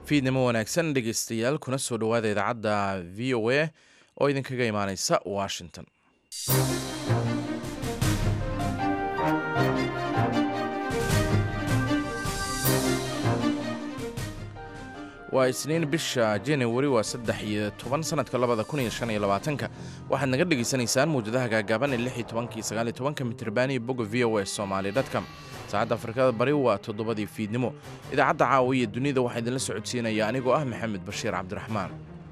fiidnimo wanaagsan dhegeystayaal kuna soo dhowaada idaacadda v o a oo idinkaga imaaneysa washington waa isniin bisha januari waa saddex iyo toban sanadka labada kun iyo shan iyo labaatanka waxaad naga dhegaysanaysaan mawjadaha gaagaaban ee lix iyo tobankii sagaal iyo tobanka mitriban iyo bogga v o a somaali dotcom saacadda afrikada bari waa toddobadii fiidnimo idaacadda caawa iyo dunida waxaa idinla socodsiinaya anigoo ah maxamed bashiir cabdiraxmaan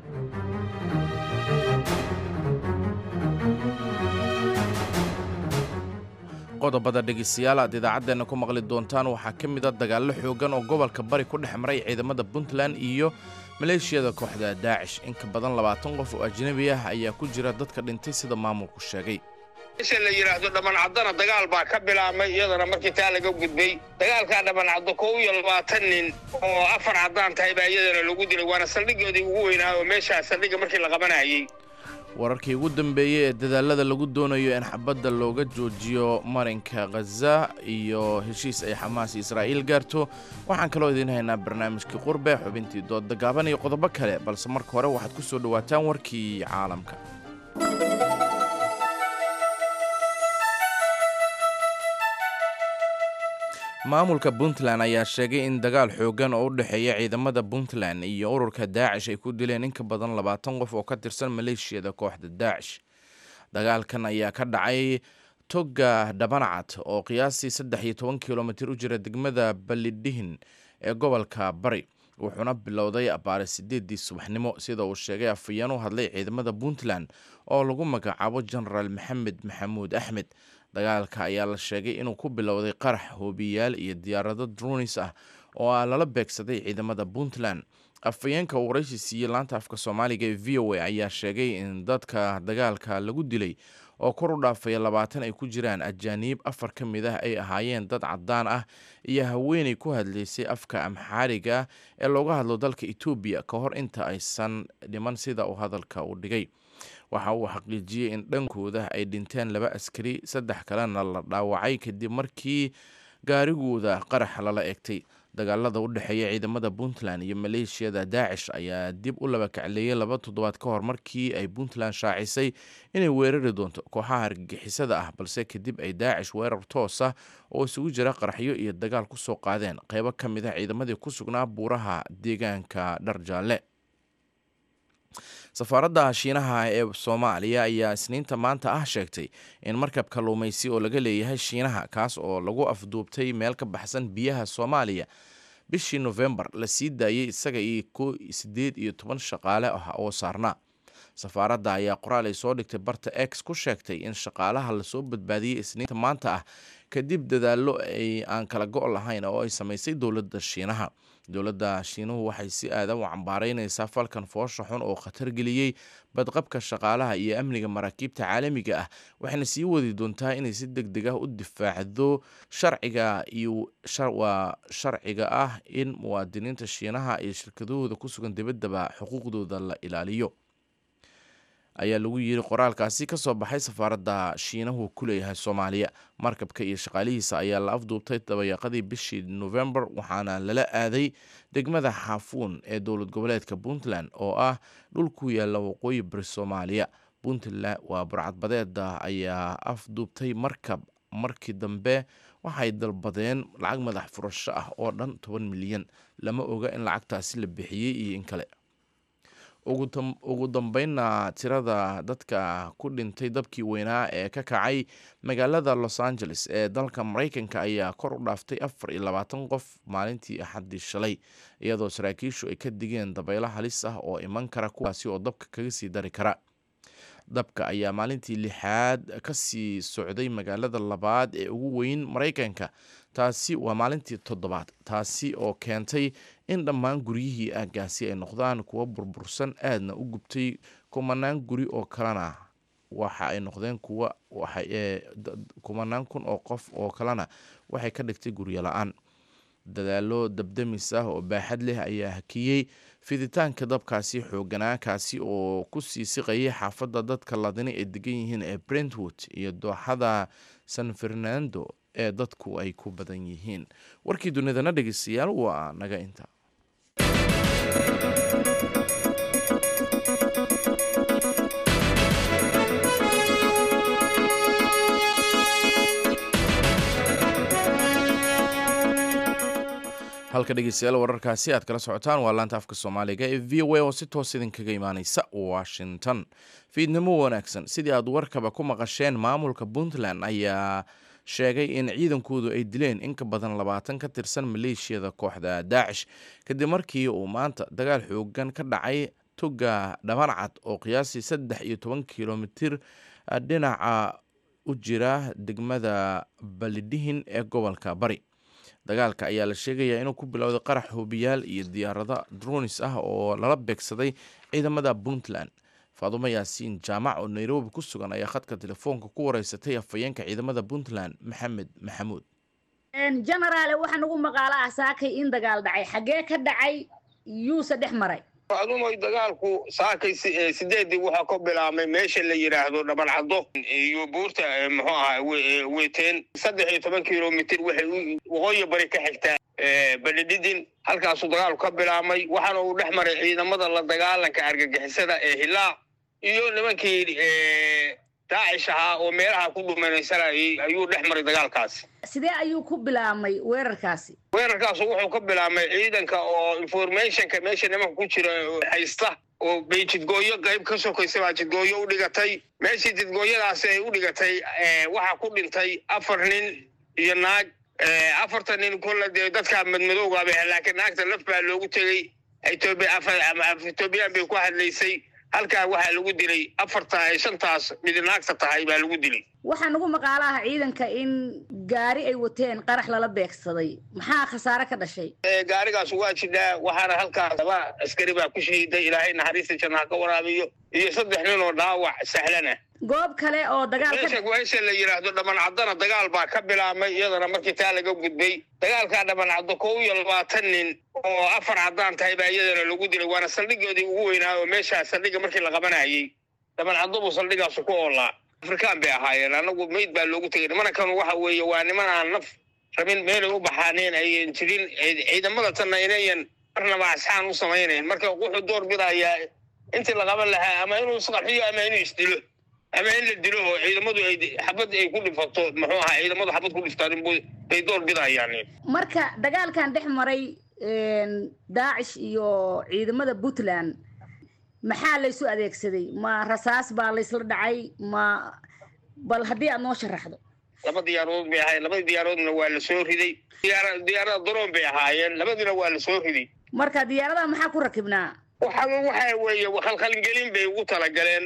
qodobada dhegeystayaal aad idaacaddeena ku maqli doontaan waxaa ka mid a dagaallo xoogan oo gobolka bari ku dhex maray ciidamada puntland iyo maleeshiyada kooxda daacish in ka badan labaatan qof oo ajnabi ah ayaa ku jira dadka dhintay sida maamulku sheegay isha la yidhaahdo dhammancadana dagaal baa ka bilaabmay iyadana markii taa laga gudbay dagaalkaa dhammancaddo kow iyo labaatan nin oo afar caddaan tahay baa iyadana lagu dilay waana saldhigoodii ugu weynaa oo meeshaa saldhigga markii la qabanayay wararkii ugu dambeeyey ee dadaalada lagu doonayo in xabadda looga joojiyo marinka khaza iyo heshiis ay xamaas israa'iil gaarto waxaan kaloo idiin haynaa barnaamijkii qurbe xubintii doodda gaaban iyo qodobo kale balse marka hore waxaad ku soo dhowaataan warkii caalamka maamulka puntland ayaa sheegay in dagaal xoogan oo u dhexeeya ciidamada puntland iyo ururka daacish ay ku dileen in ka badan labaatan qof oo ka tirsan maleeshiyada kooxda daacish dagaalkan ayaa ka dhacay toga dhabanacad oo qiyaastii saddex iyo toban kilomitir u jira degmada balidhihin ee gobolka bari wuxuuna bilowday abaare sideedii subaxnimo sida uu sheegay afayeen u hadlay ciidamada puntland oo lagu magacaabo genaraal maxamed maxamuud axmed dagaalka ayaa la sheegay inuu ku bilowday qarax hoobiyaal iyo diyaarado dronis ah oo ah lala beegsaday ciidamada puntland afayeenka uu waraysi siiyey laanta afka soomaaliga ee v o a ayaa sheegay in dadka dagaalka lagu dilay oo kor u dhaafaya labaatan ay ku jiraan ajaaniib afar ka mid ah ay ahaayeen dad caddaan ah iyo haweenay ku hadlaysay afka amxaariga ah ee looga hadlo dalka etoobiya ka hor inta aysan dhiman sida uu hadalka u dhigay waxa uu xaqiijiyey in dhankooda ay dhinteen laba askari saddex kalena la dhaawacay kadib markii gaarigooda qarax lala egtay dagaalada u dhexeeya ciidamada puntland iyo maleeshiyada daacish ayaa dib u laba kacleeyay laba toddobaad ka hor markii ay puntland shaacisay inay weerari doonto kooxaha argagixisada ah balse kadib ay daacish weerar toos ah oo isugu jira qaraxyo iyo dagaal ku soo qaadeen qeybo ka mid ah ciidamadii ku sugnaa buuraha deegaanka dharjaalle safaaradda shiinaha ee soomaaliya ayaa isniinta maanta ah sheegtay in markab kalluumaysi oo laga leeyahay shiinaha kaas oo lagu afduubtay meel ka baxsan biyaha soomaaliya bishii nofembar la sii daayey isaga iyo ko sideed iyo toban shaqaale ah oo saarnaa safaaradda ayaa qoraal ay soo dhigtay barta x ku sheegtay in shaqaalaha lasoo badbaadiyey isniinta maanta ah kadib dadaallo ay aan kala go' lahayn oo ay samaysay dowladda shiinaha dowladda shiinuhu waxay si aadan u cambaaraynaysaa falkan foosha xun oo khatar geliyey badqabka shaqaalaha iyo amniga maraakiibta caalamiga ah waxayna sii wadi doontaa inay si deg deg ah u difaacdo sharciga iyo waa sharciga ah in muwaadiniinta shiinaha iyo shirkadahooda ku sugan dibaddaba xuquuqdooda la ilaaliyo ayaa lagu yiri qoraalkaasi ka soo baxay safaaradda shiinahu ku leeyahay soomaaliya markabka iyo shaqaalihiisa ayaa la afduubtay dabayaaqadii bishii novembar waxaana lala aaday degmada xaafuun ee dowlad goboleedka puntland oo ah dhul ku yaalla waqooyi bari soomaaliya puntland waa burcadbadeeda ayaa afduubtay markab markii dambe waxay dalbadeen lacag madax furasho ah oo dhan toban milyan lama oga in lacagtaasi la bixiyey iyo in kale ugu dambeynna tirada dadka ku dhintay dabkii weynaa ee ka kacay magaalada los angeles ee dalka mareykanka ayaa kor u dhaaftay afar iyo labaatan qof maalintii axaddii shalay iyadoo saraakiishu ay ka digeen dabaylo halis ah oo iman kara kuwaasi oo dabka kaga sii dari kara dabka ayaa maalintii lixaad kasii socday magaalada labaad ee ugu weyn mareykanka taasi waa maalintii toddobaad taasi oo keentay in dhammaan guryihii aagaasi ay noqdaan kuwa burbursan aadna u gubtay kumanaan guri oo kalena waxa ay noqdeen kuwa kumanaan kun oo qof oo kalena waxay ka dhigtay guryo la-aan dadaalo dabdamis ah oo baaxad leh ayaa hakiyey fiditaanka dabkaasi xooganaa kaasi oo ku sii siqayay xaafadda dadka ladini ay degan yihiin ee brentwood iyo dooxada san fernando ee dadku ay ku badan yihiin warkii dunidana dhegeystayaal waa naga inta halka dhegeystayaal wararkaasi aad kala socotaan waa laanta afka soomaaliga ee v o a oo si toos idinkaga imaaneysa washington fiidnimo wanaagsan sidii aad warkaba ku maqasheen maamulka puntland ayaa sheegay in ciidankoodu ay dileen in ka badan labaatan ka tirsan maleeshiyada kooxda daacish kadib markii uu maanta dagaal xoogan ka dhacay toga dhabancad oo qiyaasii saddex iyo toban kilomitir dhinaca u jira degmada balidhihin ee gobolka bari dagaalka ayaa la sheegayaa inuu ku bilowday qarax hoobiyaal iyo diyaarado dronis ah oo lala beegsaday ciidamada puntland faadumo yaasiin jaamac oo nairobi ku sugan ayaa khadka telefoonka ku wareysatay afhayeenka ciidamada puntland maxamed maxamuud genaraale waxaa nagu maqaalo ah saakay in dagaal dhacay xaggee ka dhacay yuuse dhex maray adumoy dagaalku saakay sideedii waxaa ka bilaabmay meesha la yidhaahdo dhabancaddo iyo buurta muxuu ahaa weeteen saddex iyo toban kilomitir waxay waqooyi bari ka xigtaa balidhidin halkaasuu dagaalku ka bilaabmay waxaana uu dhex maray ciidamada la dagaalanka argagixisada ee hilaa iyo nimankii daacish ahaa oo meelaha ku dhumanaysanayay ayuu dhex maray dagaalkaasi sidee ayuu ku bilaabmay weerarkaasi weerarkaasu wuxuu ka bilaabmay ciidanka oo informationka meesha nimanka ku jira haysta oo bay jidgooyo qayb ka sokaysa baa jidgooyo u dhigatay meeshii jidgooyadaasi ay u dhigatay waxaa ku dhintay afar nin iyo naag afartan nin kolle dee dadka madmadowgaaba laakiin naagta laf baa loogu tegey etoobiyaan bay ku hadlaysay halkaa waxaa lagu dilay afarta ay shantaas mid naagta tahay baa lagu dilay waxaa nagu maqaalo ah ciidanka in gaari ay wateen qarax lala beegsaday maxaa khasaare ka dhashay gaarigaas waa jidhaa waxaana halkaas laba askari baa ku shahiiday ilaahay naxariista jannaha ka waraabiyo iyo saddex nin oo dhaawac sahlan ah goob kale oo dagaal meesha la yidhaahdo dhabancadana dagaal baa ka bilaabmay iyadana markii taa laga gudbay dagaalkaa dhabancaddo kow iyo labaatan nin oo afar caddaan tahay baa iyadana lagu dilay waana saldhigoodii ugu weynaa oo meeshaa saldhiga markii la qabanayay dhabancaddo buu saldhigaasu ku oolaa afrikaan bay ahaayeen anagu meyd baa loogu tegay nimankan waxa weeye waa niman aan naf rabin meelay u baxaaneen ayan jirin ciidamada tanna inayan marnaba asxaan u samaynayn marka wuxuu door bidayaa intii la qaban lahaa ama inuu isqarxiyo ama inuu isdilo ama in la dilo oo ciidamadu ay xabad ay ku dhifato muxuu ahaa ciidamadu xabad ku dhiftaan bay door bidayaan marka dagaalkan dhex maray daacish iyo ciidamada puntland maxaa laysu adeegsaday ma rasaas baa laysla dhacay ma bal haddii aad noo sharaxdo laba diyaarood bay ahaayeen labadii diyaaroodna waa la soo riday diyaarada daroon bay ahaayeen labadiina waa la soo riday marka diyaaradaha maxaa ku rakibnaa waxa waxa weeye khalkhalgelin bay ugu talagaleen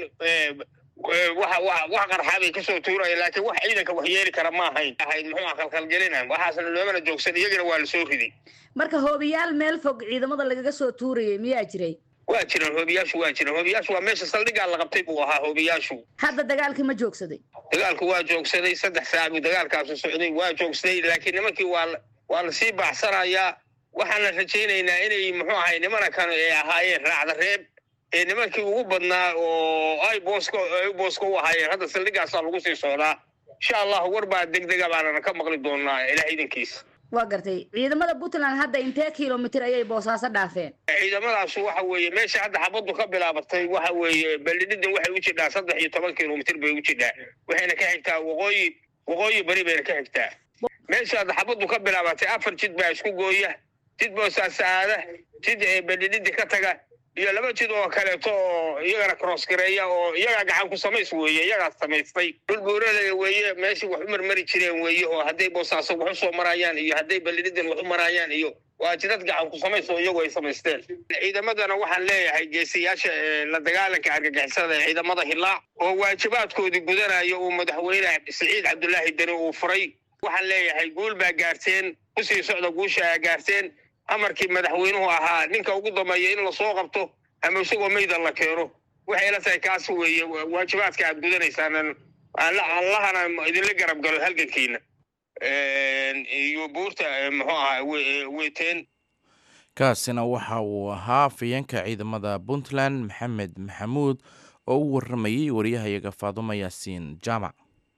wax qarxaa bay kasoo tuuraya laakiin wax ciidanka wax yeeli kara ma ahayn ahayd muxuu khalkhalgelina waxaasna loomana joogsan iyagana waa la soo riday marka hoobiyaal meel fog ciidamada lagaga soo tuurayay miyaa jiray waa jiraan hoobiyaashu waa jiraan hoobiyaashu waa meesha saldhigaa la qabtay buu ahaa hoobiyaashu hadda dagaalkii ma joogsaday dagaalku waa joogsaday saddex saac buu dagaalkaasu socday waa joogsaday laakiin nimankii waa waa lasii baaxsanayaa waxaana rajaynaynaa inay muxuu ahay nimana kan ay ahaayeen raacda reeb ee nimankii ugu badnaa oo ay booska ay booska u ahaayeen hadda saldhigaasaa lagu sii socdaa insha allah war baa degdega baanana ka maqli doonaa ilaah idankiisa waa gartay ciidamada puntland hadda intee kilomitir ayay boosaaso dhaafeen ciidamadaasu waxa weeye meesha hadda xabaddu ka bilaabatay waxa weeye balidhidan waxay u jidhaa saddex iyo toban kilomitir bay u jidhaa waxayna ka xigtaa waqooyi waqooyi bari bayna ka xigtaa meesha hadda xabaddu ka bilaabatay afar jid baa isku gooya jid boosaaso aada jid balidhidi ka taga iyo laba jid oo kaleeto oo iyagana cross gareeya oo iyagaa gacan ku samays weeye iyagaas samaystay dhul buuralaya weeye meeshii wax u marmari jireen weeye oo hadday boosaaso wax u soo marayaan iyo hadday balidhidan wax u marayaan iyo waa jidad gacan ku samays oo iyagu ay samaysteen ciidamadana waxaan leeyahay geesiyaasha la dagaalanka argagixisada ee ciidamada hilaac oo waajibaadkoodii gudanaya uu madaxweyne siciid cabdulaahi deni uu furay waxaan leeyahay guul baa gaarteen kusii socda guusha aa gaarteen amarkii madaxweynuhu ahaa ninka ugu dambeeya in lasoo qabto ama isagoo mayda la keeno waxay la tahay kaas weeye waajibaadka aad gudanaysaan allahana idinla garab galo halgankiina iyo buurta muxuu ahaa weeteen kaasina waxa uu ahaa afayeenka ciidamada puntland maxamed maxamuud oo u waramayey wariyahayaga faadumo yaasiin jaamac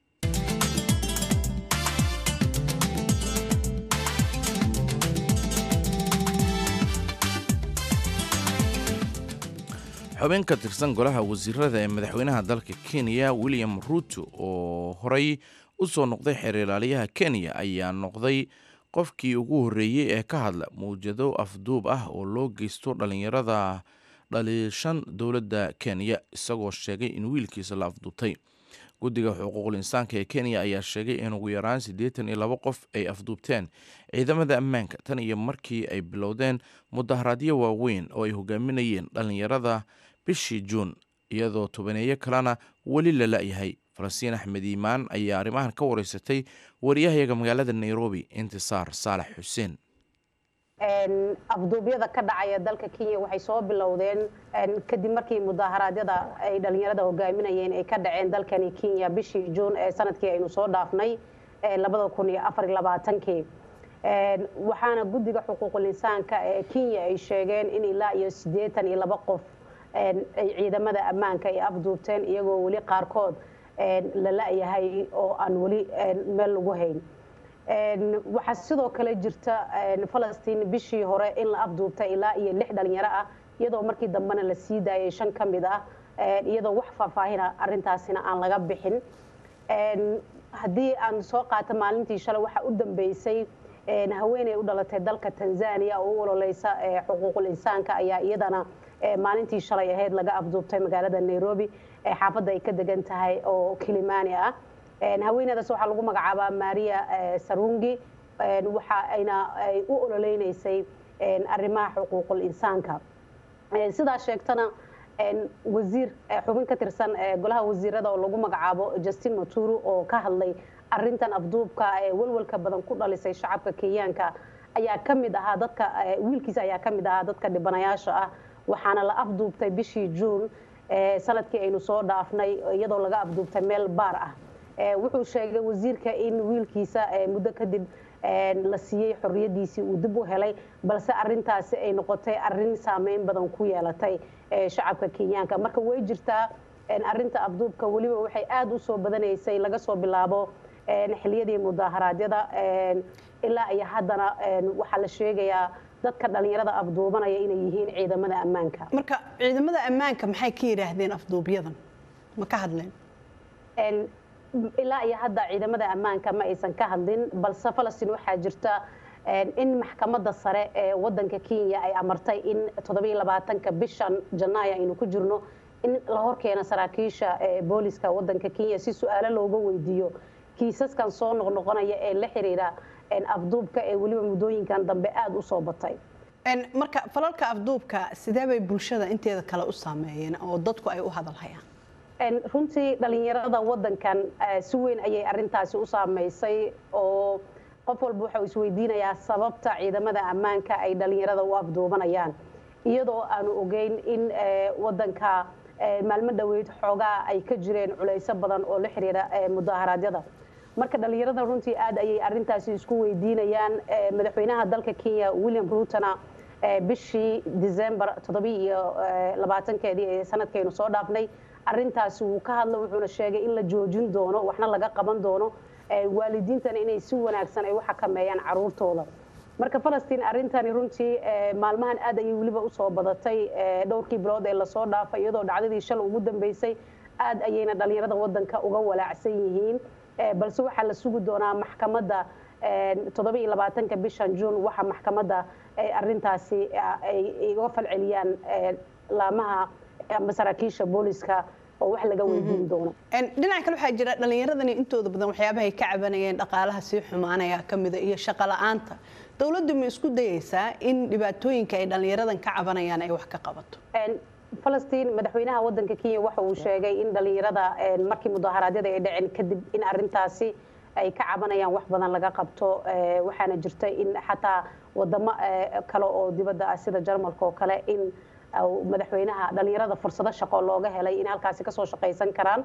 xubin ka tirsan golaha wasiirada ee madaxweynaha dalka kenya william ruuto oo horey u soo noqday xeer ilaaliyaha kenya ayaa noqday qofkii ugu horreeyey ee ka hadla mawjado afduub ah oo loo geysto dhallinyarada dhaliishan dowladda kenya isagoo sheegay in wiilkiisa la afduubtay guddiga xuquuqul insaanka ee kenya ayaa sheegay in ugu yaraan siddeetan iyo labo qof ay afduubteen ciidamada ammaanka tan iyo markii ay bilowdeen mudaharaadyo waaweyn oo ay hogaaminayeen dhallinyarada bishii juun iyadoo tobaneeyo kalena weli la la-yahay falastiin axmed iimaan ayaa arrimahan ka wareysatay wariyahayaga magaalada nairobi intisaar saalax xuseen afduubyada ka dhacaya dalka kenya waxay soo bilowdeen kadib markii mudaharaadyada ay dhalinyarada hogaaminayeen ay ka dhaceen dalkani kenya bishii juun ee sanadkii aynu soo dhaafnay labada kun iyo afar iyo labaatankii waxaana guddiga xuquuqul insaanka ee kenya ay sheegeen in ilaa iyo siddeetan iyo laba qof ay ciidamada ammaanka ay afduubteen iyagoo weli qaarkood la la-yahay oo aan weli meel lagu hayn waxaa sidoo kale jirta falastiin bishii hore in la afduubtay ilaa iyo lix dhalinyaro ah iyadoo markii dambena la sii daayay shan ka mid ah iyadoo wax faahfaahina arintaasina aan laga bixin haddii aan soo qaato maalintii shalay waxaa u dambeysay haweeney u dhalatay dalka tanzania oo u ololeysa xuquuqul insaanka ayaa iyadana maalintii shalay ahayd laga afduubtay magaalada nairobi xaafadda ay ka degan tahay oo kilimani ah haweeneydaas waxaa lagu magacaabaa maria sarungi waxa ayna ay u ololeynaysay arrimaha xuquuqul insaanka sidaa sheegtana wasiir xubin ka tirsan golaha wasiirada oo lagu magacaabo justin maturu oo ka hadlay arintan afduubka ee walwalka badan ku dhalisay shacabka kenyaanka ayaa ka mid ahaa dadka wiilkiisa ayaa ka mid ahaa dadka dhibanayaasha ah waxaana la afduubtay bishii juun sanadkii aynu soo dhaafnay iyadoo laga afduubtay meel baar ah wuxuu sheegay wasiirka in wiilkiisa muddo kadib la siiyey xorriyadiisii uu dib u helay balse arintaasi ay noqotay arin saameyn badan ku yeelatay shacabka kenyaanka marka way jirtaa arinta afduubka weliba waxay aada u soo badanaysay laga soo bilaabo xiliyadii mudaaharaadyada ilaa iyo haddana waxaa la sheegayaa dadka dhalinyarada afduubanaya inay yihiin ciidamada ammaanka marka ciidamada ammaanka maxay ka yidhaahdeen afduubyadan ma ka hadleen ilaa iyo hadda ciidamada ammaanka ma aysan ka hadlin balse falastiin waxaa jirta in maxkamadda sare ee wadanka kenya ay amartay in toddobiyo labaatanka bishan janaayo aynu ku jirno in la horkeeno saraakiisha booliska wadanka kenya si su-aalo looga weydiiyo kiisaskan soo noqnoqonaya ee la xiriira afduubka ee weliba muddooyinkan dambe aada u soo batay marka falalka afduubka sidee bay bulshada inteeda kale u saameeyeen oo dadku ay u hadalhayaan runtii dhalinyarada wadankan si weyn ayay arintaasi u saameysay oo qof walba waxau isweydiinayaa sababta ciidamada ammaanka ay dhalinyarada u afduubanayaan iyadoo aanu ogeyn in wadanka maalmo dhoweyd xoogaa ay ka jireen culayso badan oo la xiriira mudaharaadyada marka dhalinyarada runtii aad ayay arintaasi isku weydiinayaan madaxweynaha dalka kenya william ruutona bishii december toddobi iyo labaatankeedii ee sanadkaynu soo dhaafnay arintaasi wuu ka hadla wuxuuna sheegay in la joojin doono waxna laga qaban doono waalidiintana inay si wanaagsan ay u xakameeyaan caruurtooda marka falastiin arintani runtii maalmahan aad ayay weliba usoo badatay dhowrkii bilood ee lasoo dhaafay iyadoo dhacdadii shalay ugu dambeysay aad ayayna dhalinyarada wadanka uga walaacsan yihiin balse waxaa la sugi doonaa maxkamadda toddobiiyo labaatanka bishan juun waxa maxkamadda arintaasi ay iga falceliyaan laamaha ama saraakiisha booliska oo wax laga weydiin doono dhinaca kale waxaa jira dhallinyaradani intooda badan waxyaabahay ka cabanayeen dhaqaalaha sii xumaanaya kamida iyo shaqo la-aanta dowladdu ma isku dayeysaa in dhibaatooyinka ay dhallinyaradan ka cabanayaan ay wax ka qabato falastiin madaxweynaha wadanka kenya waxa uu sheegay in dhalinyarada markii mudaharaadyada ay dhaceen kadib in arintaasi ay ka cabanayaan wax badan laga qabto waxaana jirta in xataa wadamo kale oo dibadda ah sida jarmalka oo kale in madaxweynaha dhalinyarada fursado shaqo looga helay in halkaasi kasoo shaqaysan karaan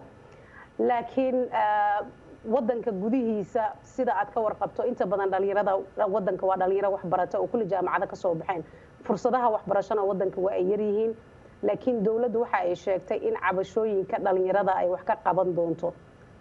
laakiin wadanka gudihiisa sida aad ka warqabto inta badan dhalinyarada wadanka waa dhalinyaro waxbarata oo kulli jaamacado kasoo baxeen fursadaha waxbarashana wadanka waa ay yaryihiin laakiin dowladdu waxa ay sheegtay in cabashooyinka dhalinyarada ay wax ka qaban doonto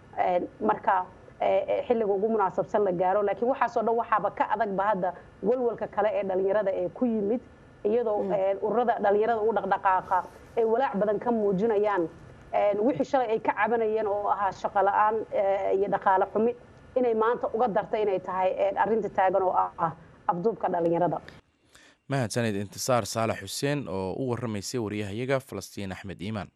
marka xilliga ugu munaasabsan la gaaro laakiin waxaasoo dhan waxaaba ka adagba hadda walwalka kale ee dhalinyarada ee ku yimid iyadoo ururada dhalinyarada u dhaqdhaqaaqa ay walaac badan ka muujinayaan wixii shalay ay ka cabanayeen oo ahaa shaqo la-aan iyo dhaqaale xumi inay maanta uga darta inay tahay arrinta taagan oo ah afduubka dhalinyarada mahadsaned intisaar saalax xuseen oo u waramaysay waryahayaga falastiin axmed iimaan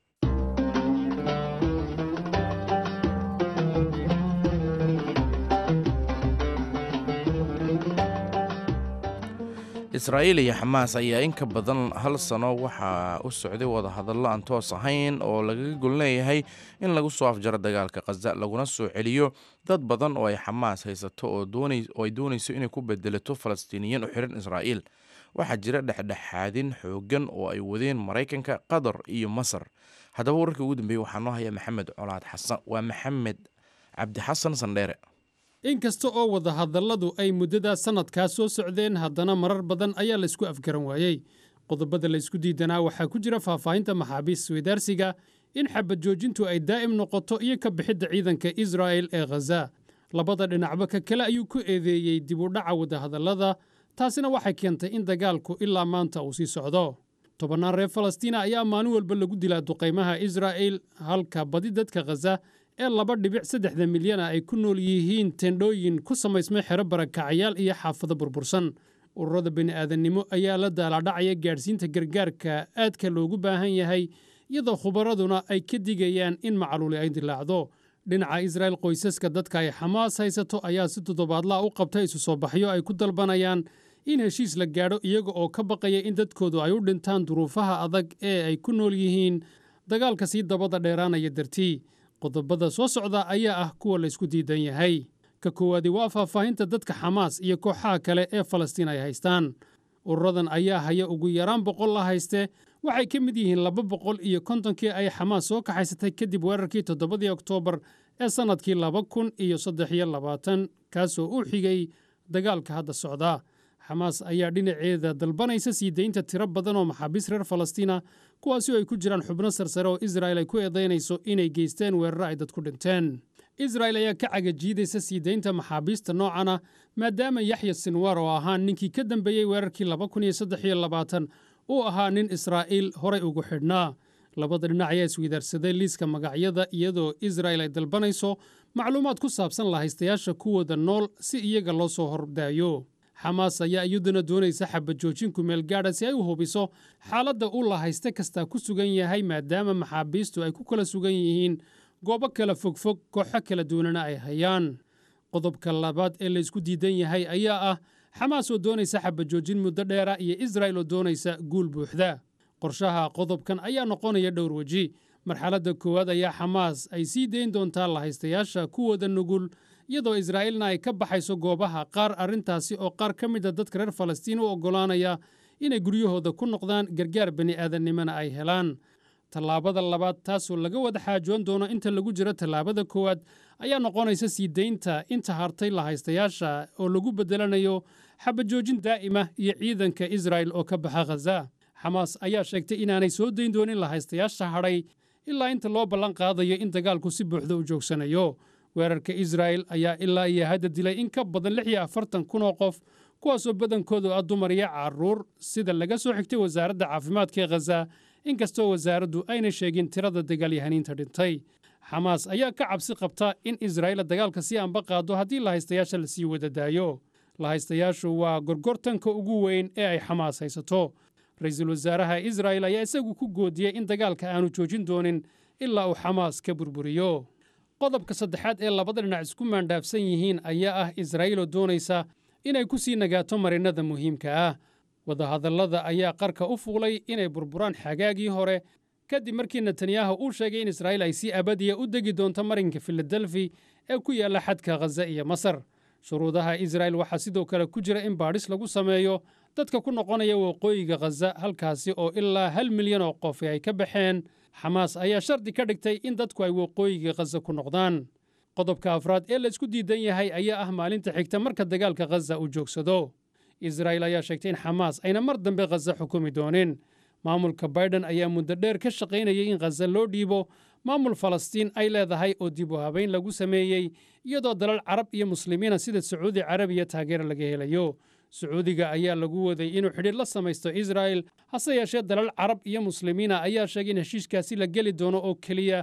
israa'iil iyo xamaas ayaa in ka badan hal sano waxaa u socday wadahadallo aan toos ahayn oo lagaga gol leeyahay in lagu soo afjaro dagaalka khaza laguna soo celiyo dad badan oo ay xamaas haysato oo ay doonayso inay ku bedelato falastiiniyiin u xiran israa'iil waxaa jira dhexdhexaadin xooggan oo ay wadeen maraykanka qatar iyo masar haddaba wararkii ugu dambeeyey waxaa noo haya maxamed colaad xasan waa maxamed cabdi xasan sandheere inkasta oo wadahadalladu ay muddada sannadkaa soo socdeen haddana marar badan ayaa laysku afgaran waayey qodobada laysku diidanaa waxaa ku jira faahfaahinta maxaabiis isweydaarsiga in xabad joojintu ay daa'im noqoto iyo ka bixidda ciidanka israa'el ee khaza labada dhinacba ka kale ayuu ku eedeeyey dib u dhaca wadahadallada taasina waxay keentay in dagaalku ilaa maanta uu sii socdo tobannaan reer falastiina ayaa maalin walba lagu dilaa duqaymaha israa'el halka badi dadka khaza ee laba dhibic saddexda milyana ay ku nool yihiin tendhooyin ku samaysmay xero barakacayaal iyo xaafado burbursan ururada bini'aadannimo ayaa la daalaadhacaya gaadhsiinta gargaarka aadka loogu baahan yahay iyadoo khubaraduna ay ka digayaan in macluuli ay dilaacdo dhinaca israa'el qoysaska dadka ay xamaas haysato ayaa si toddobaadlaha u qabta isu soo baxyo ay ku dalbanayaan in heshiis la gaadho iyaga oo ka baqaya in dadkoodu ay u dhintaan duruufaha adag ee ay ku nool yihiin dagaalka sii dabada dheeraanaya dartii qodobada soo socda ayaa ah kuwa laysku diidan yahay ka koowaadi waa faahfaahinta dadka xamaas iyo kooxaha kale ee falastiin ay haystaan ururadan ayaa haya ugu yaraan boqol la hayste waxay ka mid yihiin laba boqol iyo kontonkii ay xamaas soo kaxaysatay kadib weerarkii toddobadii oktoobar ee sannadkii laba kun iyo saddex iyo labaatan kaasoo u xigay dagaalka hadda socda xamaas ayaa dhinaceeda dalbanaysa sii daynta tiro badan oo maxaabiis reer falastiina kuwaasi oo ay ku jiraan xubno sarsare oo israa'el ay ku eedaynayso inay geysteen weeraro ay dadku dhinteen israa'el ayaa ka cagajiidaysa sii daynta maxaabiista noocana maadaama yaxya sinwar oo ahaa ninkii ka dambeeyey weerarkii laba kun iyo saddex iyo labaatan uu ahaa nin israa'iil horay ugu xidhnaa labada dhinac ayaa isweydaarsaday liiska magacyada iyadoo israa'el ay dalbanayso macluumaad ku saabsan lahaystayaasha kuwooda nool si iyaga loo soo hordaayo xamaas ayaa iyaduna doonaysa xabajoojin kumeel gaadha si ay u hubiso xaaladda uu lahayste kastaa ku sugan yahay maadaama maxaabiistu ay ku kala sugan yihiin goobo kala fogfog kooxo kala duwanana ay hayaan qodobka labaad ee laysku diidan yahay ayaa ah xamaas oo doonaysa xabajoojin muddo dheera iyo israa'el oo doonaysa guul buuxda qorshaha qodobkan ayaa noqonaya dhowr weji marxaladda koowaad ayaa xamaas ay sii dayn doontaa lahaystayaasha kuwooda nugul iyadoo israa'iilna ay ka baxayso goobaha qaar arrintaasi oo qaar ka mid a dadka reer falastiin u oggolaanaya inay guryahooda ku noqdaan gargaar bini'aadannimona ay helaan tallaabada labaad taasoo laga wada xaajoon doono inta lagu jiro tallaabada koowaad ayaa noqonaysa sii daynta inta hartay lahaystayaasha oo lagu beddelanayo xabajoojin daa'ima iyo ciidanka israa'el oo ka baxa khaza xamaas ayaa sheegtay inaanay soo dayn doonin lahaystayaasha hadhay ilaa inta loo ballan qaadayo in dagaalku si buuxda u joogsanayo weerarka israa'el ayaa ilaa iyo hadda dilay in ka badan lix iyo afartan kun oo qof kuwaasoo badankoodu ah dumar iyo carruur sida laga soo xigtay wasaaradda caafimaadka ee khaza inkastoo wasaaraddu ayna sheegin tirada dagaalyahaniinta dhintay xamaas ayaa ka cabsi qabta in israa'iil dagaalka sii anba qaado haddii lahaystayaasha la sii wada daayo lahaystayaashu waa gorgortanka ugu weyn ee ay xamaas haysato ra-iisul wasaaraha israa'el ayaa isagu ku goodiyey in dagaalka aanu joojin doonin ilaa uu xamaas ka burburiyo qodobka saddexaad ee labada dhinac isku maandhaafsan yihiin ayaa ah israa'iil oo doonaysa inay ku sii nagaato marinnada muhiimka ah wadahadallada ayaa qarka u fuulay inay burburaan xagaagii hore kadib markii netanyahu uu sheegay in israa'iil ay si abadiya u degi doonto marinka filadelfi ee ku yaalla xadka khaza iyo masar shuruudaha israa'el waxaa sidoo kale ku jira in baadhis lagu sameeyo dadka ku noqonaya waqooyiga khaza halkaasi oo ilaa hal milyan oo qof ay ka baxeen xamaas ayaa shardi ka dhigtay in dadku ay waqooyiga khaza ku noqdaan qodobka afraad ee laysku diidan yahay ayaa ah maalinta xigta marka dagaalka khaza uu joogsado israa'il ayaa sheegtay in xamaas ayna mar dambe khaza xukumi doonin maamulka baiden ayaa muddo dheer ka shaqaynayay in khaza loo dhiibo maamul falastiin ay leedahay oo dib u habayn lagu sameeyey iyadoo dalal carab iyo muslimiina sida sacuudi carabiya taageero laga helayo sacuudiga ayaa lagu waday inuu xidhiir la samaysto israa'el hase yeeshee dalal carab iyo muslimiina ayaa sheegay in heshiiskaasi la geli doono oo keliya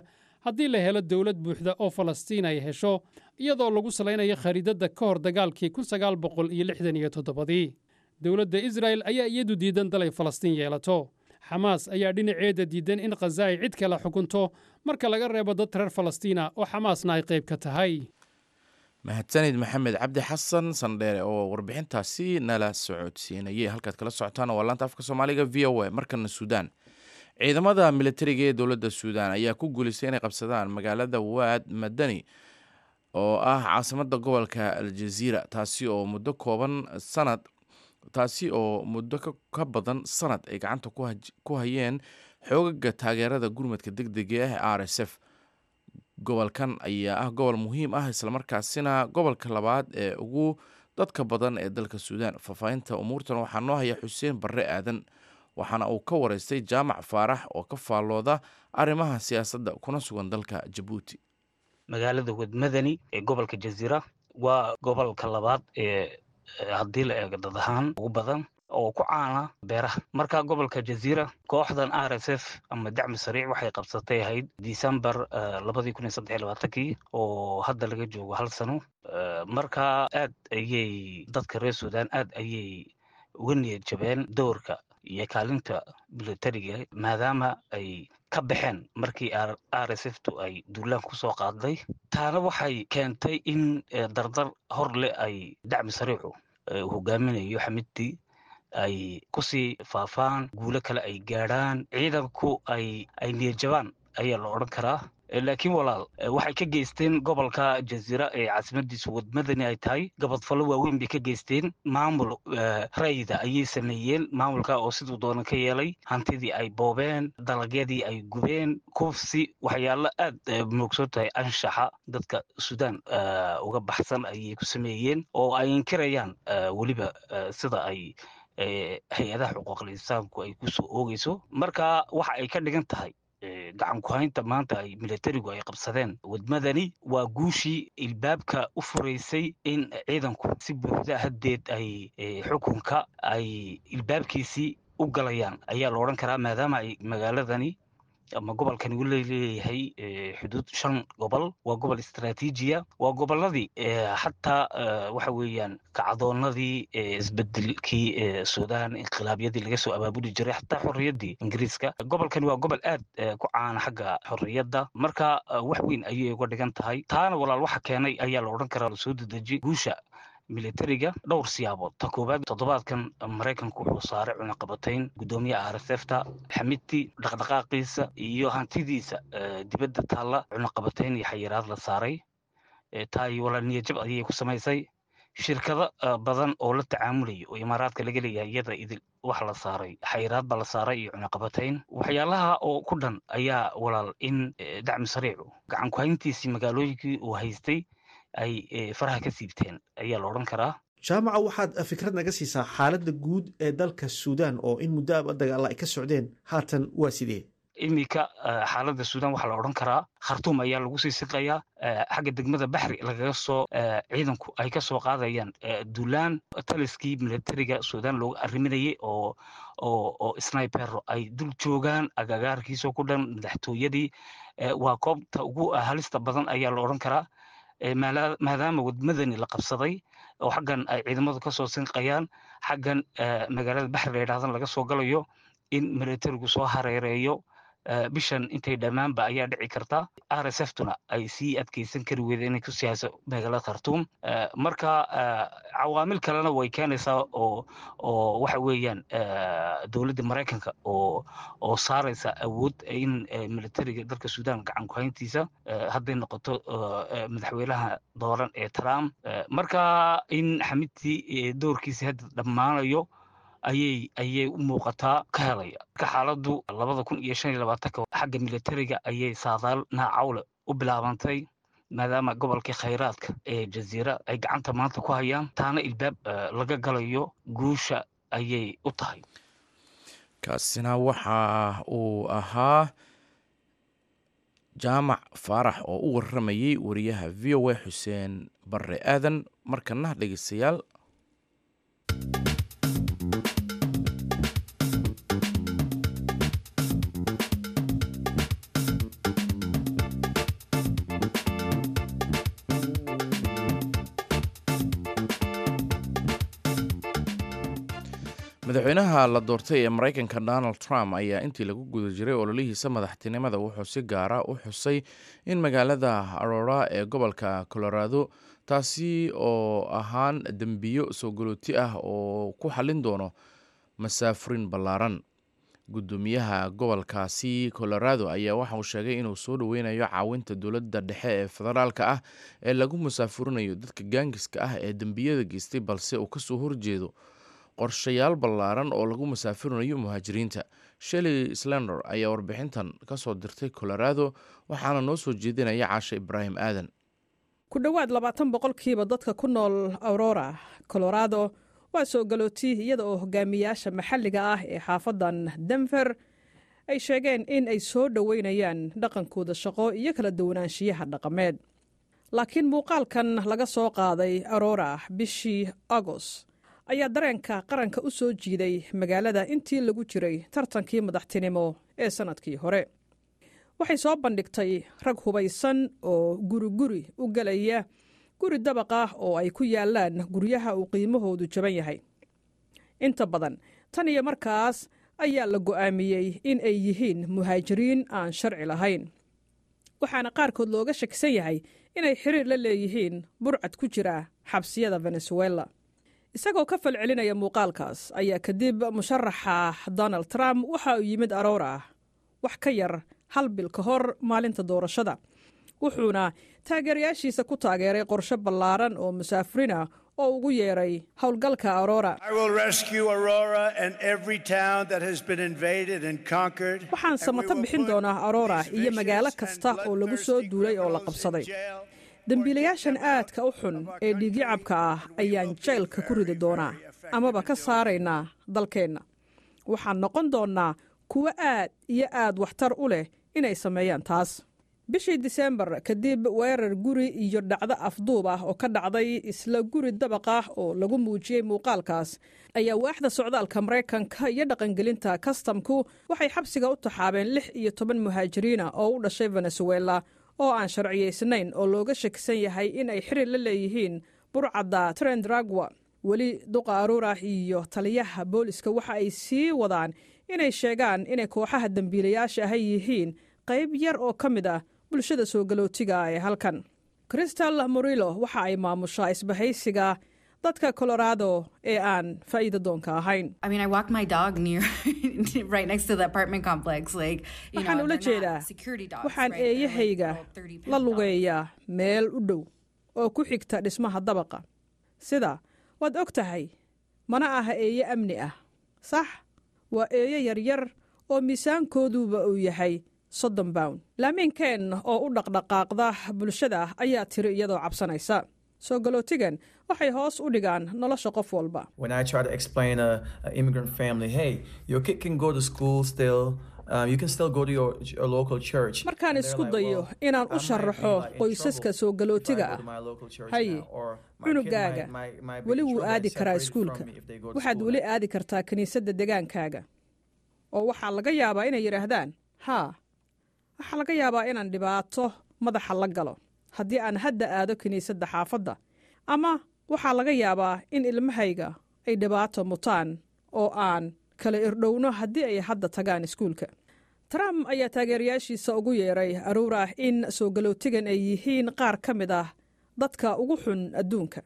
haddii la helo dowlad buuxda oo falastiin ay hesho iyadoo lagu salaynayo khariidadda ka hor dagaalkii kun sagaal boqol iyo lixdan iyo toddobadii dowladda israa'el ayaa iyadu diidan dalay falastiin yeelato xamaas ayaa dhinaceeda diidan in khaza ay cid kale xukunto marka laga reebo dad reer falastiina oo xamaasna ay qayb ka tahay mahadsanid maxamed cabdi xasan sandheere oo warbixintaasi nala socodsiinayay halkaad kala socotaan waa laanta afka soomaaliga v o a markana suudaan ciidamada militariga ee dowladda suudaan ayaa ku guulaystay inay qabsadaan magaalada waad madani oo ah caasimada gobolka aljaziira taasi oo muddo kooban sanad taasi oo muddo ka badan sanad ay gacanta ku hayeen xoogaga taageerada gurmadka deg dega ah r s f gobolkan ayaa ah gobol muhiim ah islamarkaasina gobolka labaad ee ugu dadka badan ee dalka suudaan faahfaahinta umuurtan waxaa noo haya xuseen barre aadan waxaana uu ka wareystay jaamac faarax oo ka faallooda arrimaha siyaasadda kuna sugan dalka jabuuti magaalada wadmadani ee gobolka jaziira waa gobolka labaad ee haddii la eego dad ahaan ugu badan oo ku caana beeraha marka gobolka jaziira kooxdan r s f ama dacmi sariic waxay qabsatay ahayd december labadii kun iyo saddex labaatankii oo hadda laga joogo hal sano marka aad ayay dadka reer suudaan aad ayay uga niyad jabeen doorka iyo kaalinta militariga maadaama ay ka baxeen markii r s f tu ay duulaan kusoo qaaday taana waxay keentay in dardar hor leh ay dacmi sariicu hogaaminayo xamidtii ay kusii faafaan guulo kale ay gaadhaan ciidanku ay ay niyadjabaan ayaa la odhan karaa laakiin walaal waxay ka geysteen gobolka jaziira ee caasimadiisu wadmadani ay tahay gabadfallo waaweyn bay ka geysteen maamul rayda ayay sameeyeen maamulka oo siduu doona ka yeelay hantidii ay boobeen dalagyadii ay gubeen kufsi waxyaalo aad moogsoon tahay anshaxa dadka suudaan uga baxsan ayay ku sameeyeen oo ay inkirayaan weliba sida ay hay-adaha xuquuqul insaanku ay kusoo oogeyso marka waxa ay ka dhigan tahay gacan ku-haynta maanta ay militarigu ay qabsadeen wadmadani waa guushii ilbaabka u furaysay in ciidanku si buuxda haddeed ay xukunka ay ilbaabkiisii u galayaan ayaa la odhan karaa maadaama ay magaaladani ama gobolkani uu leeyahay xuduud shan gobol waa gobol istraatiijiya waa gobolladii xataa waxa weeyaan kacdoonadii isbedelkii suudaan inqilaabyadii laga soo abaabuli jiray xataa xorriyaddii ingiriiska gobolkani waa gobol aad ku caana xagga xorriyadda marka wax weyn ayay uga dhigan tahay taana walaal waxa keenay ayaa la odhan karaa lasoo dedeji guusha militariga dhowr siyaabood ta koowaad toddobaadkan maraykanku wuxuu saaray cunaqabatayn guddoomiyaha r s f ta xamidti dhaqdhaqaaqiisa iyo hantidiisa dibadda taalla cunaqabatayn iyo xayiraad la saaray taay walaal niyajab ayay ku samaysay shirkado badan oo la tacaamulaya oo imaaraadka laga leeyahay iyada idil wax la saaray xayiraad baa la saaray iyo cunaqabatayn waxyaalaha oo ku dhan ayaa walaal in dacmi sariicu gacan ku-hayntiisii magaalooyinkii uu haystay ay faraha ka siibteen ayaa la odhan karaa jaamaca waxaad fikrad naga siisaa xaaladda guud ee dalka suudaan oo in muddo aba dagaalla ay ka socdeen haatan waa sidee iminka xaaladda suudaan waxaa la odhan karaa khartuum ayaa lagu sii siqayaa xagga degmada baxri lagaga soo ciidanku ay ka soo qaadayaan duulaan taliskii militariga suudaan looga arriminayay oo oo oo snipero ay dul joogaan agagaarkiisoo ku dhan madaxtooyadii waa koobta ugu halista badan ayaa la odhan karaa maadaama wadmadani la qabsaday oo xaggan ay ciidamadu kasoo sinqayaan xaggan magaalada baxri la yidhahdan laga soo galayo in militarigu soo hareereeyo bishan intay dhammaanba ayaa dhici karta r s f tuna ay sii adkeysan kari weyda inay ku siyaaso magaalada khartuum marka cawaamil kalena way keenaysaa oo oo waxa weeyaan dowladda maraykanka oo oo saaraysa awood in militariga dalka suudaan gacan ku-hayntiisa hadday noqoto madaxweynaha dooran ee trump marka in xamidtii doorkiisa hadda dhammaanayo ayay ayay u muuqataa ka helaya marka xaaladdu labada kun iyo shan iyo labaatanka xagga militariga ayay saadaal naacawle u bilaabantay maadaama gobolkii khayraadka ee jaziira ay gacanta maanta ku hayaan taana ilbaab laga galayo guusha ayay u tahay kaasina waxa uu ahaa jaamac faarax oo u waramayey wariyaha v o a xuseen barre aadan markana dhegeystayaal madaxweynaha la doortay ee maraykanka donald trump ayaa intii lagu guda jiray ololihiisa madaxtinimada wuxuu si gaara u xusay in magaalada arora ee gobolka colorado taasi oo ahaan dembiyo soo galooti ah oo ku xallin doono masaafurin ballaaran gudoomiyaha gobolkaasi colorado ayaa waxa uu sheegay inuu soo dhoweynayo caawinta dowladda dhexe ee federaalka ah ee lagu musaafurinayo dadka gaangiska ah ee dembiyada geystay balse uu kasoo horjeedo qorshayaal ballaaran oo lagu musaafurinayo muhaajiriinta shelley slender ayaa warbixintan kasoo dirtay colorado waxaana noo soo jeedinaya caashe ibraahim aadan ku dhowaad labaatan boqolkiiba dadka ku nool aurora colorado waa soo galooti iyada oo hogaamiyaasha maxalliga ah ee xaafadan denver ay sheegeen in ay soo dhoweynayaan dhaqankooda shaqo iyo kala duwanaanshiyaha dhaqameed laakiin muuqaalkan laga soo qaaday aurora bishii agost ayaa dareenka qaranka u soo jiiday magaalada intii lagu jiray tartankii madaxtinimo ee sannadkii hore waxay soo bandhigtay rag hubaysan oo guriguri u gelaya guri dabaq ah oo ay ku yaalaan guryaha uu qiimahoodu jaban yahay inta badan tan iyo markaas ayaa la go'aamiyey in ay yihiin muhaajiriin aan sharci lahayn waxaana qaarkood looga shakisan yahay inay xiriir la leeyihiin burcad ku jira xabsiyada venezuela isagoo ka falcelinaya muuqaalkaas ayaa kadib musharaxa donald trump waxa uu yimid aroora wax ka yar hal bil ka hor maalinta doorashada wuxuuna taageerayaashiisa ku taageeray qorshe ballaaran oo musaafurina oo ugu yeeray howlgalka aurora waxaan samato bixin doonaa aurora iyo magaalo kasta oo lagu soo duulay oo la qabsaday dembiilayaashan aadka u xun ee dhiigyacabka ah ayaan jeylka ku ridi doonaa amaba ka saaraynaa dalkeenna waxaan noqon doonnaa kuwo aad iyo aad waxtar u leh inay sameeyaan taas bishii disembar kadib weerar guri iyo dhacdo afduub ah oo ka dhacday isla guri dabaq ah oo lagu muujiyey muuqaalkaas ayaa waaxda socdaalka maraykanka iyo dhaqangelinta kastamku waxay xabsiga u taxaabeen lix iyo toban muhaajiriina oo u dhashay venezuela oo aan sharciyaysnayn oo looga shakisan yahay in ay xiriir la leeyihiin burcadda trendragwa weli duqa aruura iyo taliyaha booliska waxa ay sii wadaan inay sheegaan inay kooxaha dembiilayaasha ahay yihiin qayb yar oo ka mid ah bulshada soo galootiga ee halkan kristal morilo waxa ay maamushaa isbahaysiga dadka colorado ee aan faa'iida doonka ahayn waxaan ula jeedaa waxaan eeyahayga la lugeeyaa meel u dhow oo ku xigta dhismaha dabaqa sida waad og tahay mana aha eeye amni ah sax waa eeyo yaryar oo miisaankooduba uu yahay soddon bawn laamiinkeen oo u dhaqdhaqaaqda bulshada ayaa tiri iyadoo cabsanaysa soo galootigan waxay hoos u dhigaan nolosha qof walba markaan isku dayo inaan u sharaxo qoysaska soo galootiga ah haye cunugaaga weli wuu aadi karaa iskuulka waxaad weli aadi kartaa kiniisadda degaankaaga oo waxaa laga yaabaa inay yidhaahdaan haa waxaa laga yaabaa inaan dhibaato madaxa la galo haddii aan hadda aado kiniisadda xaafadda ama waxaa laga yaabaa in ilmahayga ay dhibaato mutaan oo aan kala irdhowno haddii ay hadda tagaan iskuulka trump ayaa taageerayaashiisa ugu yeeray aruura in soo galootigan ay yihiin qaar ka mid ah dadka ugu xun adduunka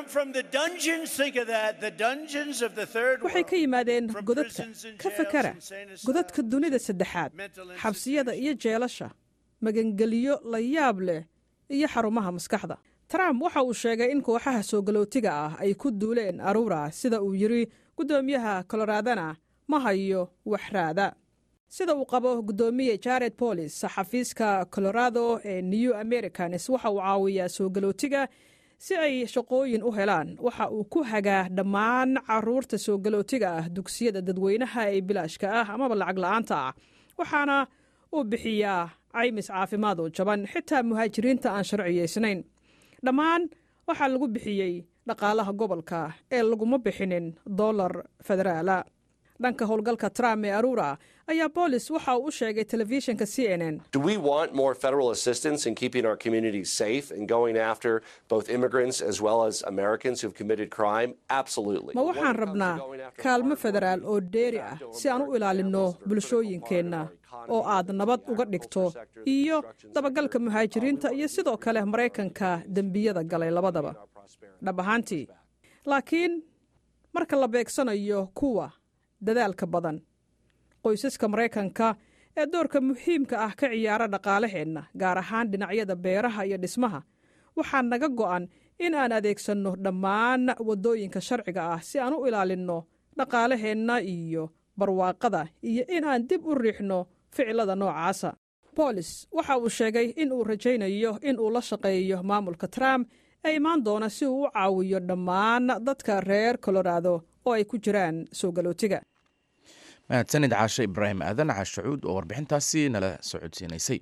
waxay ka yimaadeen godadka ka fakara godadka dunida saddexaad xabsiyada iyo jeelasha magangeliyo la yaab leh iyo xarumaha maskaxda trump waxa uu sheegay in kooxaha soo galootiga ah ay ku duuleen aruura sida uu yidhi guddoomiyaha koloraadana ma hayo waxraada sida uu qabo guddoomiye jared bolis xafiiska colorado ee new americans waxa uu caawiyaa soo galootiga si ay shaqooyin u helaan waxa uu ku hagaa dhammaan caruurta soo galootiga ah dugsiyada dadweynaha ee bilaashka ah amaba lacag la-aanta ah waxaana uu bixiyaa caymis caafimaad oo jaban xitaa muhaajiriinta aan sharciyaysnayn dhammaan waxaa lagu bixiyey dhaqaalaha gobolka ee laguma bixinin dollar federaala dhanka howlgalka trump ee arura ayaa boolis waxa uu u sheegay telefishinka c n n Do we want more federal assistance in keeping our communities safe and going after both immigrants as well as Americans who've committed crime? Absolutely. ma waxaan rabnaa kaalmo federaal oo dheeri ah si aan u ilaalinno bulshooyinkeenna oo aad nabad uga dhigto iyo dabagalka muhaajiriinta iyo sidoo kale maraykanka dembiyada galay labadaba dhab ahaantii laakiin marka la beegsanayo kuwa dadaalka badan qoysaska maraykanka ee doorka muhiimka ah ka ciyaara dhaqaalaheenna gaar ahaan dhinacyada beeraha iyo dhismaha waxaa naga go'an in aan adeegsanno dhammaan waddooyinka sharciga ah si aan u ilaalinno dhaqaalaheenna iyo barwaaqada iyo in aan dib u riixno ficilada noocaasa boolis waxa uu sheegay in uu rajaynayo in uu la shaqeeyo maamulka trump ee imaan doona si uu u caawiyo dhammaan dadka reer colorado oo ay ku jiraan soo galootiga mahadsanid caashe ibraahim aadan caashacuud oo warbixintaasi nala socodsiinaysay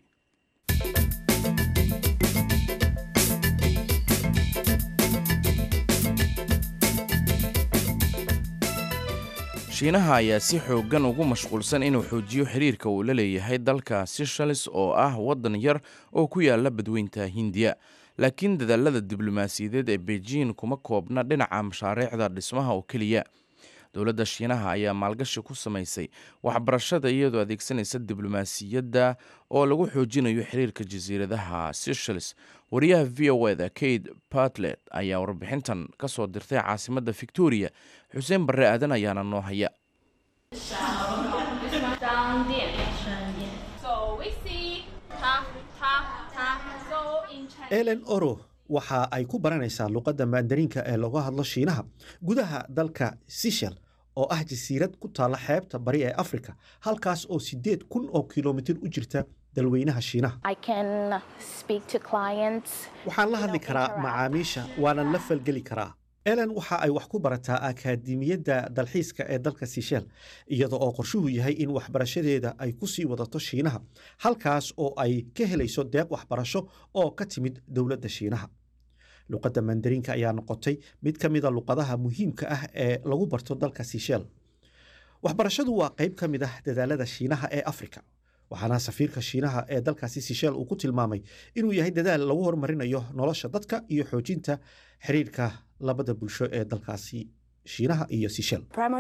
shiinaha ayaa si xooggan ugu mashquulsan inuu xoojiyo xiriirka uu la leeyahay dalka sishalis oo ah waddan yar oo ku yaala badweynta hindiya laakiin dadaalada diblomaasiyadeed ee beijing kuma koobna dhinaca mashaariicda dhismaha oo keliya dowladda shiinaha ayaa maalgashi ku samaysay waxbarashada iyadoo adeegsanaysa diblomaasiyadda oo lagu xoojinayo xiriirka jasiiradaha sishalis wariyaha v o eda kate bartlet ayaa warbixintan ka soo dirtay caasimadda victoria xuseen barre aadan ayaana noo haya elen oro waxa ay ku baranaysaa luqadda maandariinka ee lagu hadlo shiinaha gudaha dalka sishel oo ah jasiirad ku taalla xeebta bari ee afrika halkaas oo siddeed kun oo kilomitir u jirta dalweynaha shiinaha waxaan la hadli karaa macaamiisha waanan la falgeli karaa elen waxa ay wax ku barataa akaadimiyadda dalxiiska ee dalka sishel iyada oo qorshuhu yahay in waxbarashadeeda ay ku sii wadato shiinaha halkaas oo ay ka helayso deeq waxbarasho oo ka timid dowladda shiinaha luqadda mandariinka ayaa noqotay mid ka mida luqadaha muhiimka ah ee lagu barto dalka sishel waxbarashadu waa qayb ka mid ah dadaalada shiinaha ee afrika waxaana safiirka shiinaha ee dalkaasi sishel uu ku tilmaamay inuu yahay dadaal lagu horumarinayo nolosha dadka iyo xoojinta xiriirka labada bulsho ee dalkaasi shiinaha iyo sishel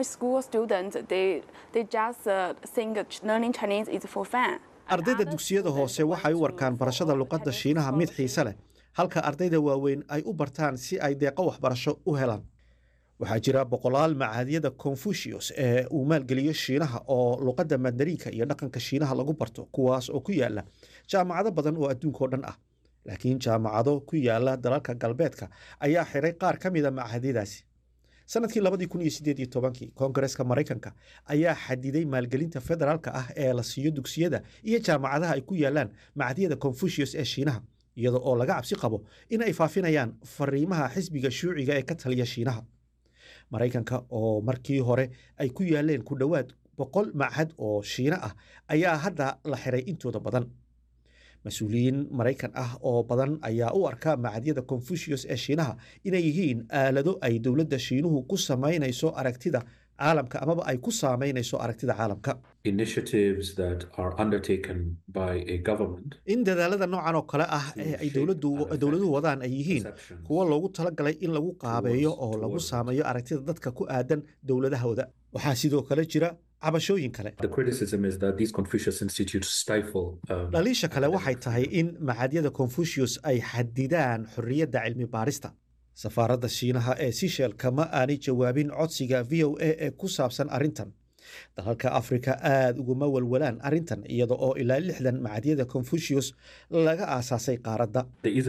ardayda dugsiyada hoose waxay u warkaan barashada luqadda shiinaha mid xiise leh halka ardayda waaweyn ay u bartaan si ay deeqo waxbarasho u helaan waxaa jira boqolaal macaadiyada confucius ee uu maalgeliyo shiinaha oo luqadda mandariinka iyo dhaqanka shiinaha lagu barto kuwaas oo ku yaala jaamacado badan oo adduunkao dhan ah laakiin jaamacado ku yaala dalalka galbeedka ayaa xiray qaar ka mida macaadiyadaasi sanadkii labadii kun iyo sideed iyo tobankii koongareska maraykanka ayaa xadiday maalgelinta federaalka ah ee la siiyo dugsiyada iyo jaamacadaha ay ku yaalaan macaadiyada confucius ee shiinaha iyada oo laga cabsi qabo in ay faafinayaan fariimaha xisbiga shuuciga ee ka taliya shiinaha maraykanka oo markii hore ay ku yaaleen ku dhowaad boqol machad oo shiino ah ayaa hadda la xiray intooda badan mas-uuliyiin maraykan ah oo badan ayaa u arka macadyada confucius ee shiinaha inay yihiin aalado ay dowladda shiinuhu ku samaynayso aragtida caalamka amaba ay ku saameynayso aragtida caalamka in dadaalada noocan oo kale ah ee ay dowladuhu wadaan ay yihiin kuwo loogu talagalay in lagu qaabeeyo oo lagu saameeyo aragtida dadka ku aadan dowladahooda waxaa sidoo kale jira cabashooyin kale dhaliisha kale waxay tahay in macadyada confucius ay xadidaan xorriyadda cilmi baarista safaaradda shiinaha ee sishel kama aanay jawaabin codsiga v o a ee ku saabsan arrintan dalalka afrika aada uguma walwalaan arrintan iyada oo ilaa lixdan macadyada confucius laga aasaasay qaaradda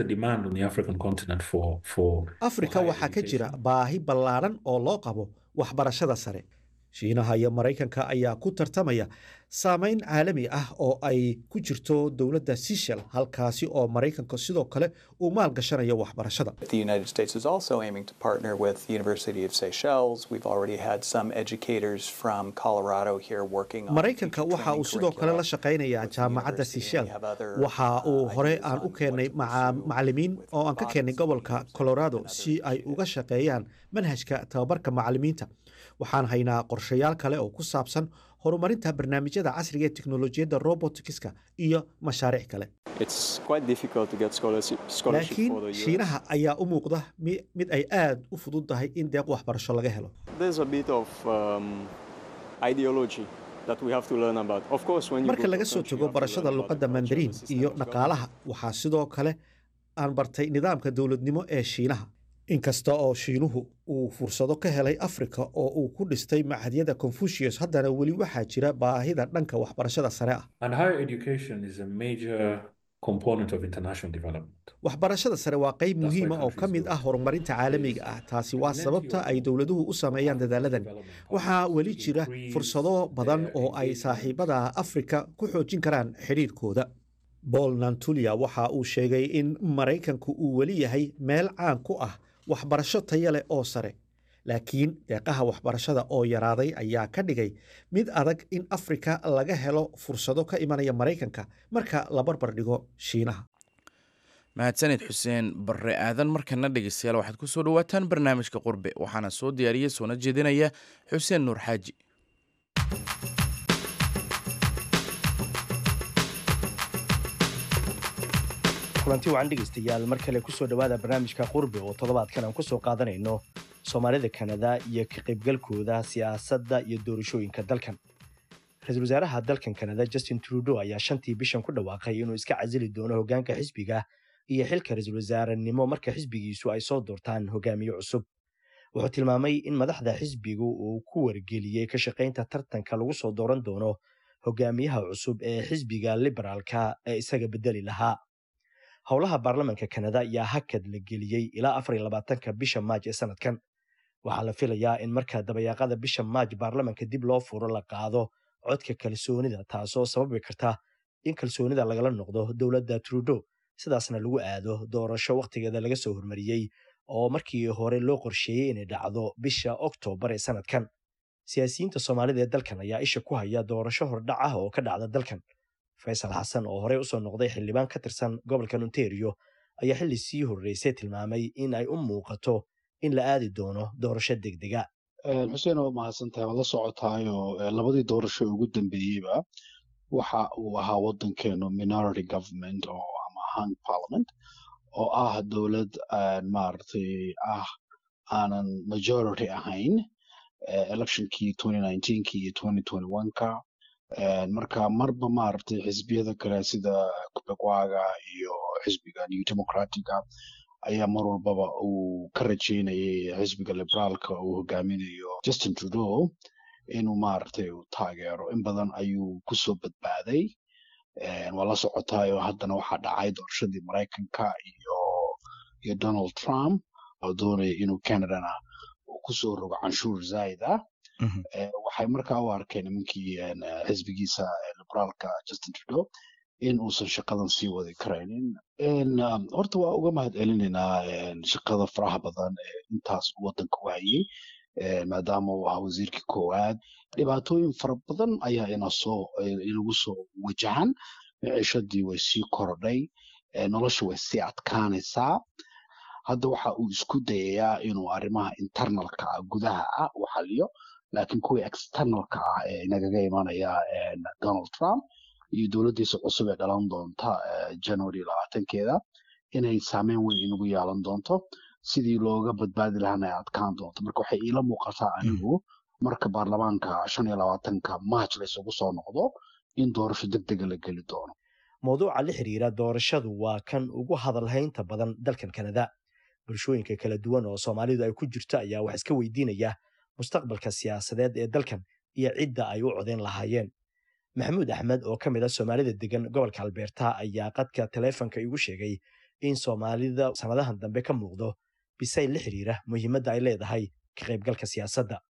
afrika waxaa ka jira baahi ballaadhan oo loo qabo waxbarashada sare shiinaha iyo maraykanka ayaa ku tartamaya saameyn caalami ah oo ay ku jirto dowladda sishel halkaasi oo maraykanka sidoo kale uu maal gashanayo waxbarashada The United States is also aiming to partner with the University of Seychelles. We've already had some educators from Colorado here working on maraykanka waxa uu sidoo kale la shaqaynayaa jaamacadda sishel waxa uu hore aan u keennay macalimiin oo aan ka keennay gobolka colorado si ay uga shaqeeyaan manhajka tababarka macalimiinta waxaan haynaa qorshayaal kale oo ku saabsan horumarinta barnaamijyada casriga ee teknolojiyadda roboticska iyo mashaariic kale laakiin shiinaha ayaa u muuqda mid ay aad u fudud tahay in deeq waxbarasho laga helo marka laga soo tago barashada luqadda mandariin iyo dhaqaalaha waxaa sidoo kale aan bartay nidaamka dowladnimo ee shiinaha inkasta oo shiinuhu uu fursado ka helay afrika oo uu ku dhistay machadyada confucius haddana weli waxaa jira baahida dhanka waxbarashada sare ah waxbarashada sare waa qayb muhiima oo ka mid ah horumarinta caalamiga ah taasi waa sababta ay dowladuhu u sameeyaan dadaaladan waxaa weli jira fursado badan oo ay saaxiibada afrika ku xoojin karaan xidhiirkooda bool nantulia waxa uu sheegay in maraykanku uu weli yahay meel caan ku ah waxbarasho taya leh oo sare laakiin deeqaha waxbarashada oo yaraaday ayaa ka dhigay mid adag in afrika laga helo fursado ka imanaya maraykanka marka la barbar dhigo shiinaha mahadsanid xuseen barre aadan markana dhegeystayaal waxaad ku soo dhawaataan barnaamijka qurbe waxaana soo diyaariya soona jeedinaya xuseen nuur xaaji kulanti wacan dhegaystayaal mar kale kusoo dhowaada barnaamijka qurbe oo toddobaadkan aan kusoo qaadanayno soomaalida kanada iyo ka qaybgalkooda siyaasadda iyo doorashooyinka dalkan ra-iisul wasaaraha dalkan kanada justin trudeau ayaa shantii bishan ku dhawaaqay inuu iska casili doono hoggaanka xisbiga iyo xilka ra-iisul wasaarenimo marka xisbigiisu ay soo doortaan hogaamiye cusub wuxuu tilmaamay in madaxda xisbigu uu ku wargeliyey ka shaqaynta tartanka lagu soo dooran doono hogaamiyaha cusub ee xisbiga liberaalka ee isaga bedeli lahaa howlaha baarlamanka kanada ayaa hakad la geliyey ilaa afar iyo labaatanka bisha maaj ee sanadkan waxaa la filayaa in marka dabayaaqada bisha maaj baarlamanka dib loo furo la qaado codka kalsoonida taasoo sababi karta in kalsoonida lagala noqdo dowladda trudeau sidaasna lagu aado doorasho wakhtigeeda laga soo hormariyey oo markii hore loo qorsheeyey inay dhacdo bisha oktoobar ee sanadkan siyaasiyiinta soomaalida ee dalkan ayaa isha ku haya doorasho hordhac ah oo ka dhacda dalkan faysal xasan oo horey usoo noqday xildhibaan ka tirsan gobolkan ontario ayaa xilli sii horreysay tilmaamay in ay u muuqato in la aadi doono doorasho degdega xuseen waa mahadsantahay waad la socotaayo labadii doorasho ugu dambeeyeyba waxa uu ahaa waddankeenu minority government oo ama hung parliament oo ah dowlad maaragtay ah aanan majority ahayn electionkii ki iyo ka marka marba maaragtay xisbiyada kale sida kubegwaga iyo xisbiga new democratica ayaa mar walbaba uu ka rajeynayay xisbiga liberaalka uu hogaaminayo justin trudeau inuu maaragtay uu taageero in badan ayuu kusoo badbaaday waa la socotaayo haddana waxaa dhacay doorashadii maraykanka iyo iyo donald trump oo doonaya inuu canadana uu kusoo rogo canshuur zaid ah waxay markaa u arkeen nimankii xisbigiisa liberaalka justin trudeau in uusan shaqadan sii wadi karaynin horta waa uga mahad celinaynaa shaqada faraha badan ee intaas waddanka u hayay maadaama uu ahaa wasiirkii koowaad dhibaatooyin fara badan ayaa inasoo inagu soo wajahan miciishadii way sii korodhay nolosha way sii adkaanaysaa hadda waxa uu isku dayayaa inuu arrimaha internalka ah gudaha ah u xaliyo laakiin kuwii externalka ah ee inagaga imanaya donald trump iyo dowladdiisa cusub ee dhalan doonta january labaatankeeda inay saameyn weyn inagu yeelan doonto sidii looga badbaadi lahaana ay adkaan doonto marka waxay iila muuqataa anigu marka baarlamaanka shan iyo labaatanka march laysugu soo noqdo in doorasho degdega la geli doono mawduuca la xiriira doorashadu waa kan ugu hadalhaynta badan dalkan kanada bulshooyinka kala duwan oo soomaalidu ay ku jirto ayaa wax iska weydiinaya mustaqbalka siyaasadeed ee dalkan iyo cidda ay u codeyn lahaayeen maxamuud axmed oo ka mid a soomaalida degan gobolka albeerta ayaa qadka taleefonka igu sheegay in soomaalida sannadahan dambe ka muuqdo bisayl la xiriira muhiimadda ay leedahay ka qaybgalka siyaasadda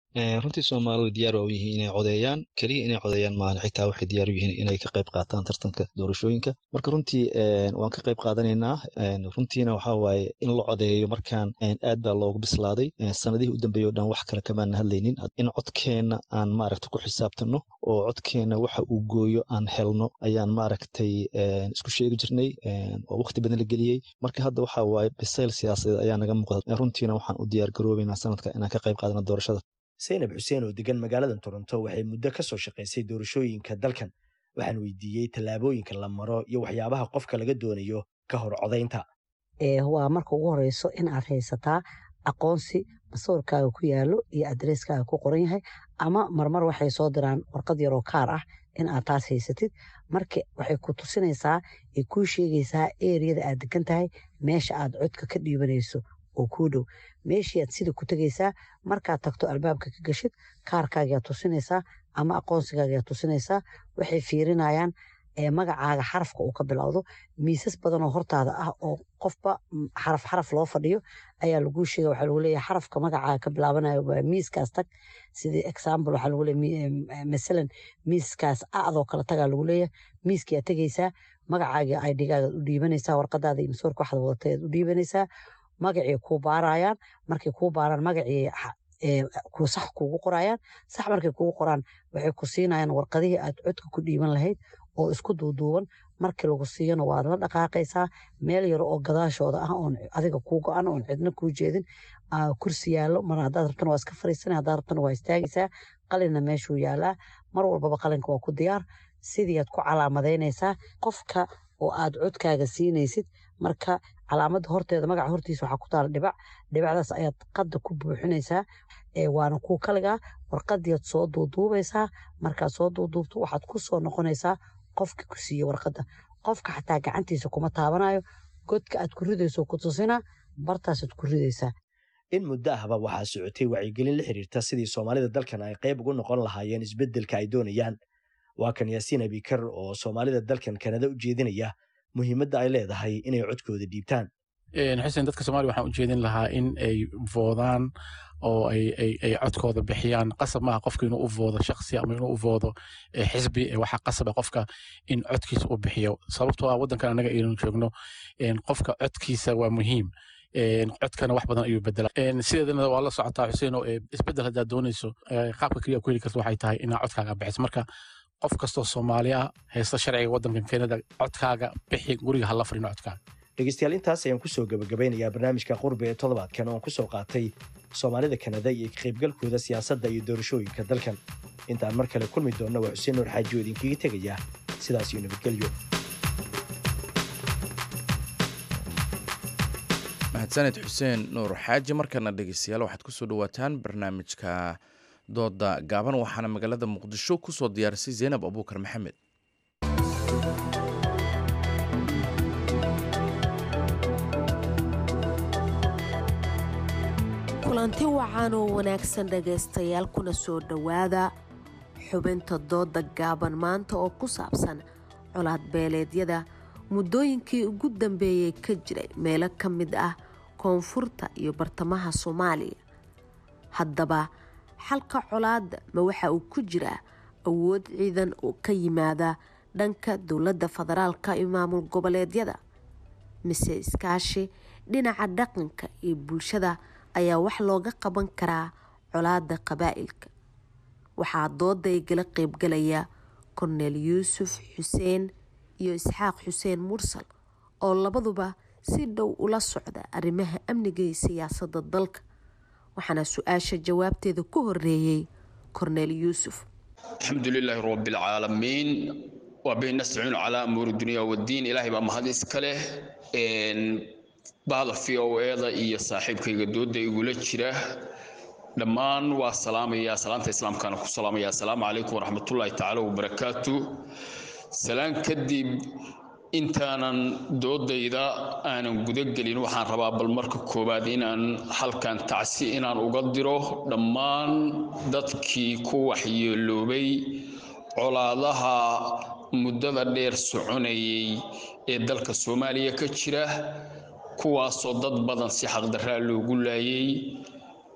runtii soomaalidu diyaar waa u yihiin inay codeeyaan keliya inay codeeyaan maahan xitaa waxay diyaar u yihiin inay ka qayb qaataan tartanka doorashooyinka marka runtii waan ka qayb qaadanaynaa runtiina waxaa waaye in la codeeyo markaan aad baa loogu bislaaday sanadihii u dambeeyey o dhan wax kale kamaana hadlaynin in codkeenna aan maaragta ku xisaabtano oo codkeenna waxa uu gooyo aan helno ayaan maaragtay isku sheegi jirnay oo waqti badan la geliyey marka hadda waxaa waaye bisayl siyaasadeed ayaa naga muuqda runtiina waxaan u diyaar garoobeynaa sanadka inaan ka qayb qaadano doorashada saynab xuseen oo degan magaalada toronto waxay muddo ka soo shaqaysay doorashooyinka dalkan waxaan weydiiyey tallaabooyinka la maro iyo waxyaabaha qofka laga doonayo ka hor codaynta waa marka ugu horeyso in aad haysataa aqoonsi masawirkaaga ku yaalo iyo adresskaaga ku qoran yahay ama marmar waxay soo diraan warqad yaroo kaar ah in aad taas haysatid marka waxay ku tusinaysaa ay kuu sheegaysaa eriyada aad degan tahay meesha aad codka ka dhiibanayso oo kuu dhow meeshii aad sida ku tegaysaa markaad tagto albaabka ka gashid kaarkaagaa tusinaysaa ama aqoonsigaagaa tusinaysaa waxay fiirinayaan magacaaga xarafka uu ka bilowdo miisas badan oo hortaada ah oo qofba xaraf xaraf loo fadhiyo ayaa laguu sheega waxaa lagu leeyahay xarafka magacaaga ka bilaabanayo waa miiskaas tag sidii example waxaa lagu leeyahay masalan miiskaas acdoo kale tagaa lagu leeyahay miiskii aad tegaysaa magacaaga idgaaga u dhiibanaysaa warqadaada iyo masoorka waxaad wadatay aad u dhiibanaysaa magacii kuu baarayaan markay kuu baaraan magacii sax kuugu qorayaan sax markay kuugu qoraan waxay ku siinayaan warqadihii aad codka ku dhiiban lahayd oo isku duuduuban markii lagu siiyana waad la dhaqaaqaysaa meel yar oo gadaashooda ah oon adiga kuu go-an oon cidna kuu jeedin kursi yaallo mar haddaad rabtana waa iska fariisanay haddaad rabtana waa istaagaysaa qalinna meeshuu yaalaa mar walbaba qalinka waa ku diyaar sidii aad ku calaamadaynaysaa qofka oo aad codkaaga siinaysid marka calaamadda horteeda magaca hortiisa waxaa ku taala dhibac dhibacdaas ayaad qadda ku buuxinaysaa waana kuu kaligaa warqadiiad soo duuduubaysaa markaad soo duuduubto waxaad ku soo noqonaysaa qofka ku siiye warqadda qofka xataa gacantiisa kuma taabanayo godka aad ku ridayso ku tusina bartaasaad ku ridaysaa in muddo ahba waxaa socotay wacyigelin la xiriirta sidii soomaalida dalkan ay qayb ugu noqon lahaayeen isbeddelka ay doonayaan waa kan yaasiin abikar oo soomaalida dalkan kanada u jeedinaya muhiimadda ay leedahay inay codkooda dhiibtaan xuseen dadka soomaliya waxaan u jeedin lahaa in ay voodaan oo ay codkooda bixiyaan qasab maaha qofka inuu u voodo shaksi ama inuu u voodo xisbi waxaa qasaba qofka in codkiisa u bixiyo sababtoo ah waddankan annaga aynu joogno qofka codkiisa waa muhiim codkana wax badan ayuu bedelaa sideedana waa la socotaa xuseen oo isbedel haddaad doonayso qaabka keliya ku heli karta waxay tahay inaa codkaaga bixiso marka qof kastoo soomaali ah haysta sharciga waddankan keenada codkaaga bixi guriga hala fadhino codkaaga dhegeystayaal intaas ayaan kusoo gabagabeynayaa barnaamijka qurbi ee toddobaadkan oon kusoo qaatay soomaalida kanada iyo ka qaybgalkooda siyaasadda iyo doorashooyinka dalkan intaan mar kale kulmi doonna waa xuseen nuur xaaji oo idinkaga tegaya sidaas iyo nabadgelyo mahadsaned xuseen nuur xaaji markana dhegeystayaal waxaad kusoo dhawaataan barnaamijka dooda gaaban waxaana magaalada muqdisho kusoo diyaarisay zaynab abuukar maxamed kulanti wacan oo wanaagsan dhagaystayaal kuna soo dhowaada xubinta dooda gaaban maanta oo ku saabsan colaad beeleedyada muddooyinkii ugu dambeeyey ka jiray meelo ka mid ah koonfurta iyo bartamaha soomaaliya haddaba xalka colaadda ma waxa uu ku jiraa awood ciidan oo ka yimaada dhanka dowladda federaalka iyo maamul goboleedyada mise iskaashi dhinaca dhaqanka iyo bulshada ayaa wax looga qaban karaa colaadda qabaa'ilka waxaa dooda igala qeybgalaya korneel yuusuf xuseen iyo isxaaq xuseen mursal oo labaduba si dhow ula socda arrimaha amniga iyo siyaasadda dalka waxaana su-aasha jawaabteeda ku horeeyey korneel yuusuf alxamdu lilaahi rabbi alcaalamiin waa bihi nastaciinu calaa amuuri dunya waddiin ilaahay baa mahad iska leh bahda v o eda iyo saaxiibkayga dooda igula jira dhammaan waa salaamayaa salaanta islaamkaana ku salaamaya assalaamu calaykum waraxmatullaahi tacaala wabarakaatu salaan kadib intaanan doodayda aanan gudagelin waxaan rabaa bal marka koowaad inaan halkan tacsi inaan uga diro dhammaan dadkii ku waxyeeloobay colaadaha muddada dheer soconayay ee dalka soomaaliya ka jira kuwaasoo dad badan si xaqdarraa loogu laayay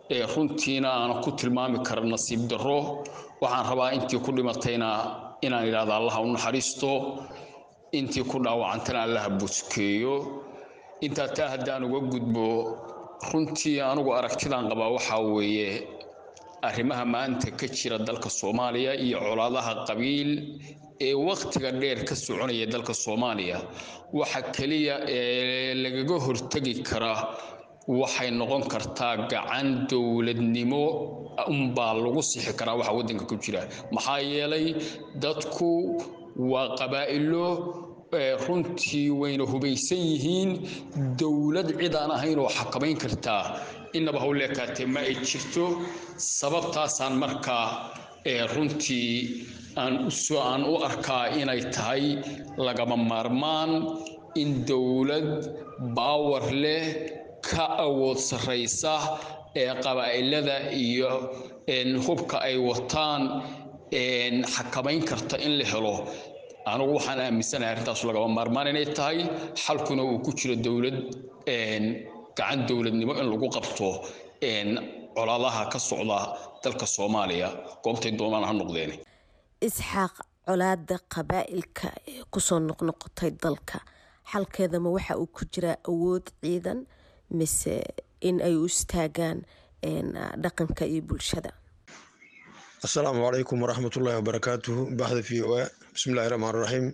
runtiina aanan ku tilmaami kara nasiib darro waxaan rabaa intii ku dhimatayna inaan idhahdo allaha u naxariisto intii ku dhaawacantana allaha buskeeyo intaa taa haddaan uga gudbo runtii anugu aragtidaan qabaa waxaa weeye arrimaha maanta ka jira dalka soomaaliya iyo colaadaha qabiil ee wakhtiga dheer ka soconaya dalka soomaaliya waxa keliya ee lagaga hortegi karaa waxay noqon kartaa gacan dowladnimo unbaa lagu sixi karaa waxa waddanka ku jira maxaa yeelay dadku waa qabaa'ilo runtii wayna hubaysan yihiin dowlad cid aan ahayn oo xakamayn kartaa innaba howleekaatee ma ay jirto sababtaasaan markaa runtii aan usoo aan u arkaa inay tahay lagama maarmaan in dowlad baawar leh ka awood sarraysa ee qabaa'ilada iyo hubka ay wataan xakamayn karta in la helo anugu waxaan aaminsanahay arrintaas lagama maarmaan inay tahay xalkuna uu ku jiro dowlad gacan dowladnimo in lagu qabto colaadaha ka socda dalka soomaaliya goobtay doonaan ha noqdeen isxaaq colaada qabaa'ilka ee kusoo noqnoqotay dalka xalkeedama waxa uu ku jiraa awood ciidan mise in ay u istaagaan dhaqanka iyo bulshada asalaamu calaykum waraxmatullaahi wabarakaatuhu baxda v o a bismillahi raxmaan raxiim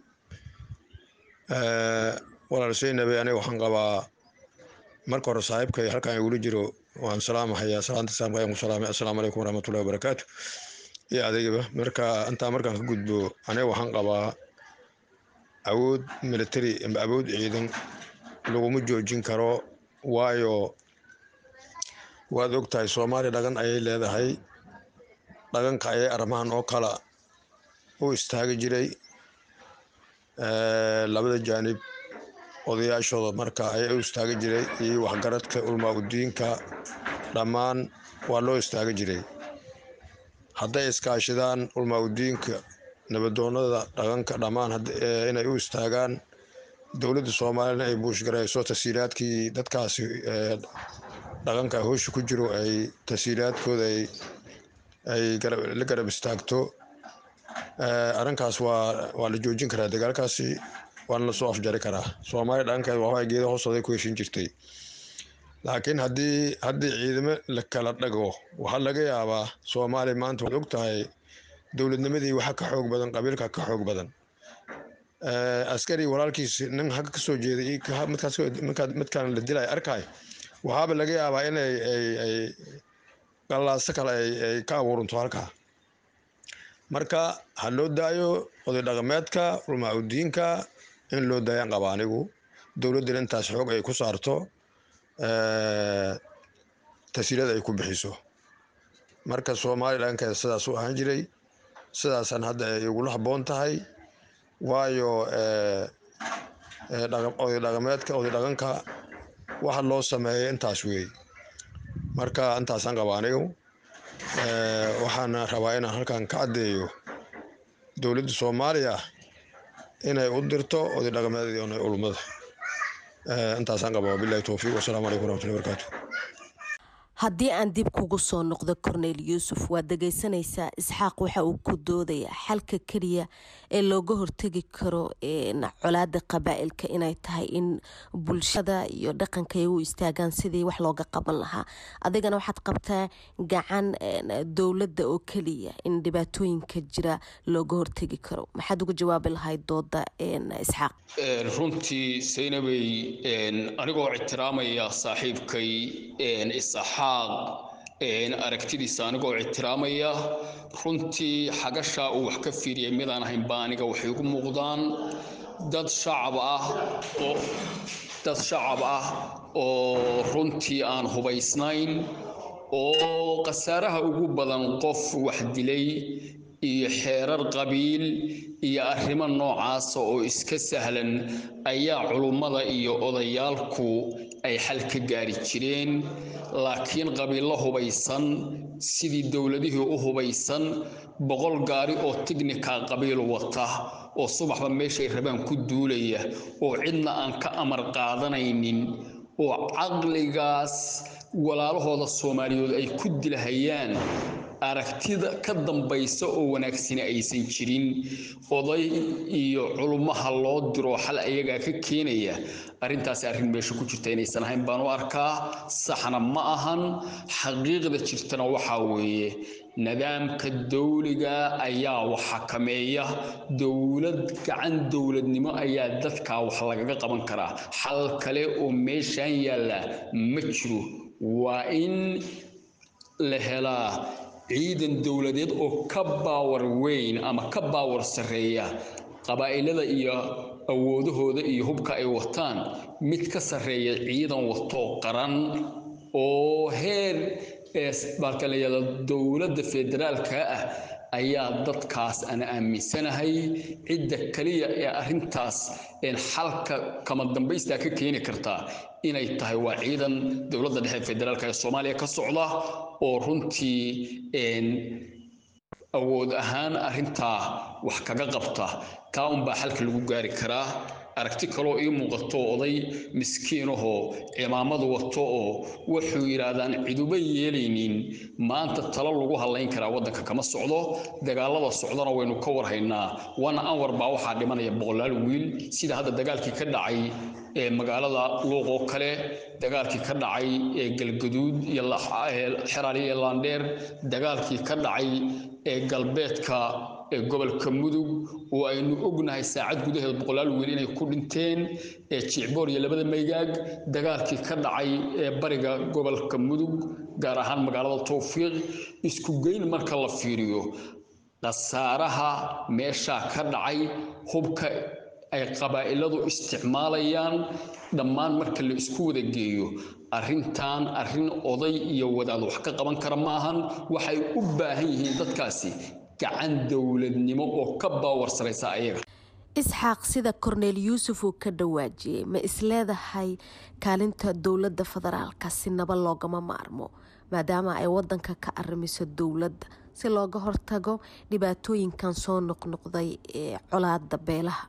walaal seynabe aniga waxaan qabaa marka hore saaxiibkay halkan igula jiro waan salaamahayaa salaanta islaamka ayaan ku salaamay assalaamu calaykum waraxmatullahi wabarakaatu iyo adeegaba marka intaa markaan ka gudbo aniga waxaan qabaa awood military ama awood ciidan laguma joojin karo waayo waad ogtahay soomaaliya dhagan ayay leedahay dhaganka ayay arrimahan oo kala u istaagi jiray labada jaanib odayaashooda marka ayay u istaagi jiray iyo waxgaradka ulmaa udiinka dhammaan waa loo istaagi jiray hadday iskaashidaan ulmaa udiinka nabadoonada dhaqanka dhammaan inay u istaagaan dowladda soomaaliyana ay buushgarayso tasiilaadkii dadkaasi dhaqanka hoosha ku jiro ay tasiilaadkooda ay la garab istaagto arrinkaas waa waa la joojin karaa dagaalkaasi waana la soo afjari karaa soomaaliya dhaqankeeda waxbaa geeda hoostooday ku heshin jirtay laakiin haddii haddii ciidamo la kala dhago waxaa laga yaabaa soomaaliya maanta waad og tahay dowladnimadii waxa ka xoog badan qabiilka ka xoog badan askari walaalkiis nin hagga kasoo jeeday midkaan la dilay arkay waxaaba laga yaabaa inay ay qallaaso kale ay ka abuuranto halkaa marka ha loo daayo oday dhaqameedka ulmaacudiinka in loo daayaan qaba anigu dowladdana intaas xoog ay ku saarto tasiilad ay ku bixiso marka soomaaliya dhankeeda sidaas u ahaan jiray sidaasaan hadda ay igula habboon tahay waayo oday dhaqameedka oday dhaqanka waxa loo sameeyay intaas weey marka intaasaan qaba anigu waxaana rabaa inaan halkan ka caddeeyo dowladda soomaaliya inay u dirto oday dhaqameedii onay ulmada intaasaan qaba wabilahi towfiiq wasalaamu calaykum waraxmatullahi wabarakaatu haddii aan dib kugu soo noqdo cornel yuusuf waad dhegaysanaysaa isxaaq waxa uu ku doodayaa xalka keliya ee looga hortegi karo colaada qabaa'ilka inay tahay in bulshada iyo dhaqanka ay u istaagaan sidii wax looga qaban lahaa adigana waxaad qabtaa gacan dowladda oo keliya in dhibaatooyinka jira looga hortegi karo maxaad uga jawaabi lahayd dooda isxaaq runtii saynabey anigoo ictiraamaya saaxiibkay isaxaaq aragtidiisa anigoo ictiraamaya runtii xagashaa uu wax ka fiiriyay midaan ahayn baa aniga waxay ugu muuqdaan dad shacab ah oo dad shacab ah oo runtii aan hubaysnayn oo khasaaraha ugu badan qof wax dilay iyo xeerar qabiil iyo arrimo noocaasa oo iska sahlan ayaa culummada iyo odayaalku ay xal ka gaari jireen laakiin qabiillo hubaysan sidii dowladihii u hubaysan boqol gaari oo tignika qabiil wata oo subaxba meeshay rabaan ku duulaya oo cidna aan ka amar qaadanaynin oo caqligaas walaalahooda soomaaliyeed ay ku dilahayaan aragtida ka dambaysa oo wanaagsani aysan jirin oday iyo culummaha loo diro xal ayagaa ka keenaya arrintaasi arrin meesha ku jirta inaysan ahayn baan u arkaa saxna ma ahan xaqiiqda jirtana waxaa weeye nidaamka dawliga ayaa wax xakameeya dowlad gacan dowladnimo ayaa dadkaa wax lagaga qaban karaa xal kale oo meeshan yaalla ma jiro waa in la helaa ciidan dowladeed oo ka baawar weyn ama ka baawar sarreeya qabaa'ilada iyo awoodahooda iyo hubka ay wataan mid ka sarreeya ciidan wato qaran oo heer baalka la yidhahdo dowladda federaalka ah ayaa dadkaas aan aaminsanahay cidda kaliya ee arrintaas xalka kama dambaystaa ka keeni kartaa inay tahay waa ciidan dowladda dhexe federaalka ee soomaaliya ka socda oo runtii awood ahaan arrintaa wax kaga qabta taa unbaa xalka lagu gaari karaa aragti kaloo ii muuqato oday miskiinahoo cimaamadu wato oo wuxuu yidhaahdaan ciduba yeelaynin maanta talo lagu hadlayn karaa waddanka kama socdo dagaalada socdana waynu ka warhaynaa wana anwar baa waxaa dhimanaya boqolaal wiil sida hadda dagaalkii ka dhacay ee magaalada luuq oo kale dagaalkii ka dhacay ee galgaduud iyo xeraali iyo laandheer dagaalkii ka dhacay ee galbeedka ee gobolka mudug oo aynu ognahay saacad gudaheed boqolaal wiil inay ku dhinteen ee jicboor iyo labada maygaag dagaalkii ka dhacay ee bariga gobolka mudug gaar ahaan magaalada towfiiq isku geyn marka la fiiriyo khasaaraha meeshaa ka dhacay hubka ay qabaa'iladu isticmaalayaan dhammaan marka la isku wada geeyo arrintan arrin oday iyo wadaad wax ka qaban kara maahan waxay u baahan yihiin dadkaasi gacan dowladnimo oo ka baawar saraysa ayaga isxaaq sida korneel yuusuf uu ka dhawaajiyey ma isleedahay kaalinta dowladda federaalka si naba loogama maarmo maadaama ay wadanka ka arrimiso dowladda si looga hortago dhibaatooyinkan soo noqnoqday ee colaada beelaha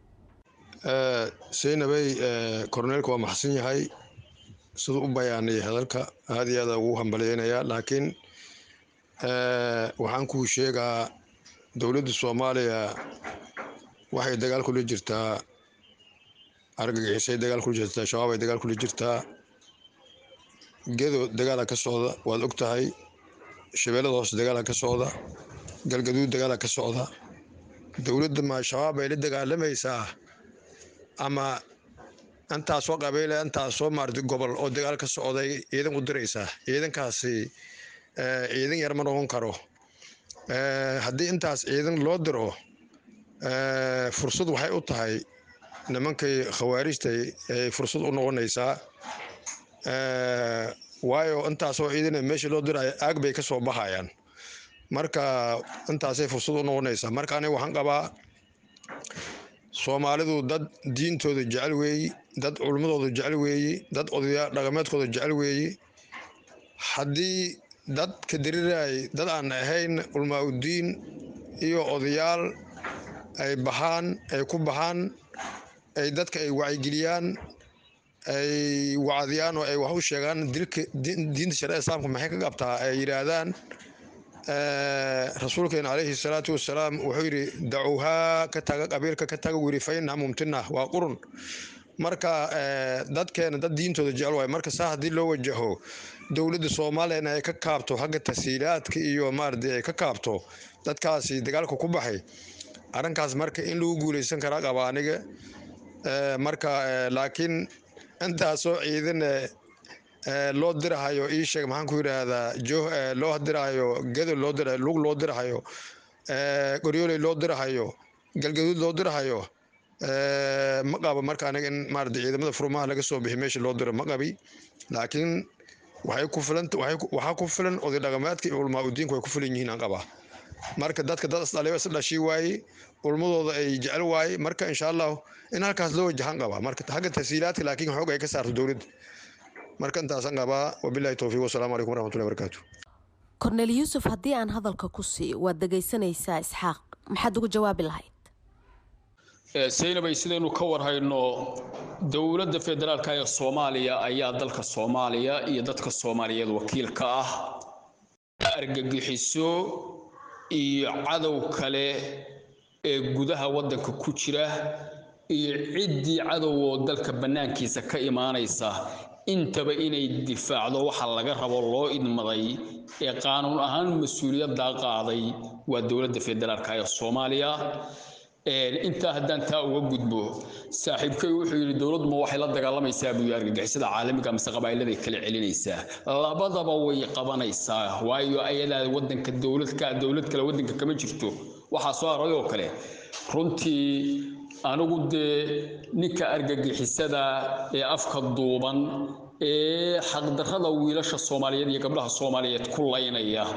seynabey korneelka waa maxsan yahay siduu u bayaaniyay hadalka aad iyo aada ugu hambalyeynayaa laakiin waxaan kuu sheegaa dowladda soomaaliya waxay dagaal kula jirtaa argagixisay dagaal kula jirtaa shabaab ay dagaal kula jirtaa gedo dagaala ka socda waad og tahay shabeellada hoose dagaala ka socda galgaduud dagaala ka socda dowladda ma shabaab ay la dagaalamaysaa ama intaasoo qabiile intaasoo maarata gobol oo dagaal ka socday ciidan u diraysaa ciidankaasi ciidan yar ma noqon karo haddii intaas ciidan loo diro fursad waxay u tahay nimankay khawaarijta ay fursad u noqonaysaa waayo intaasoo ciidan meesha loo dirayo aag bay ka soo baxayaan marka intaasay fursad u noqonaysaa marka aniga waxaan qabaa soomaalidu dad diintooda jecel weeyi dad culmadooda jecel weeyi dad odayaa dhaqameedkooda jecel weeyi haddii dad ka diriray dad aan ahayn culmaa-udiin iyo odayaal ay baxaan ay ku baxaan ay dadka ay wacyigeliyaan ay wacdiyaan oo ay wax u sheegaan dilka diinta shareecada islaamka maxay ka qabtaa ay yidhaahdaan rasuulkeena calayhi salaatu wasalaam wuxuu yidhi dacuuhaa ka taga qabiilka ka taga wiri fa innaha mumtina waa qurun marka dadkeena dad diintooda jecel waay marka saa haddii loo wajaho dowladda soomaaliyana ay ka kaabto xagga tasiilaadka iyo maaradi ay ka kaabto dadkaasi dagaalka ku baxay arrinkaas marka in lagu guuleysan karaa qaba aniga marka laakiin intaasoo ciidan loo dirahayo ii sheeg maxaan ku yidhaahdaa jo loo dirahayo gedo loo dirahayo lug loo dirahayo qoryooley loo dirahayo galgaduud loo dirahayo ma qabo marka aniga in maarata ciidamada furmaha laga soo bixi meesha loo diro ma qabi laakiin waxay ku filan waxaa ku filan oday dhaqameedka iyo culmaa udiinku way ku filan yihiin aan qabaa marka dadka dad isdhaliba is dhashii waaye culmadooda ay jecel waaye marka insha allahu in halkaas loo wajahan qabaa marka xagga tasiilaadka laakiin xoog ay ka saarto dowladda marka intaasaan qabaa wabilahi towfiiq wasalaamu calaykum waraxmatullahi barakaatu korneel yuusuf haddii aan hadalka ku siiyo waad dhegaysanaysaa isxaaq maxaad ugu jawaabi lahayd saynabay sidaynu ka warhayno dowladda federaalka ee soomaaliya ayaa dalka soomaaliya iyo dadka soomaaliyeed wakiil ka ah argagixiso iyo cadow kale ee gudaha waddanka ku jira iyo ciddii cadow oo dalka bannaankiisa ka imaanaysa intaba inay difaacdo waxa laga rabo loo idmaday ee qaanuun ahaan mas-uuliyaddaa qaaday waa dowladda federaalka ee soomaaliya intaa haddaan taa uga gudbo saaxiibkay wuxuu yidhi dowladuma waxay la dagaalamaysaa buu yidhi argagixisada caalamiga mise qabaa'iladay kala celinaysaa labadaba way qabanaysaa waayo ayadaa waddanka dowladka dowlad kale waddanka kama jirto waxaa soo haray oo kale runtii anigu dee ninka argagixisada ee afka duuban ee xaqdarrada wiilasha soomaaliyeed iyo gabdhaha soomaaliyeed ku laynaya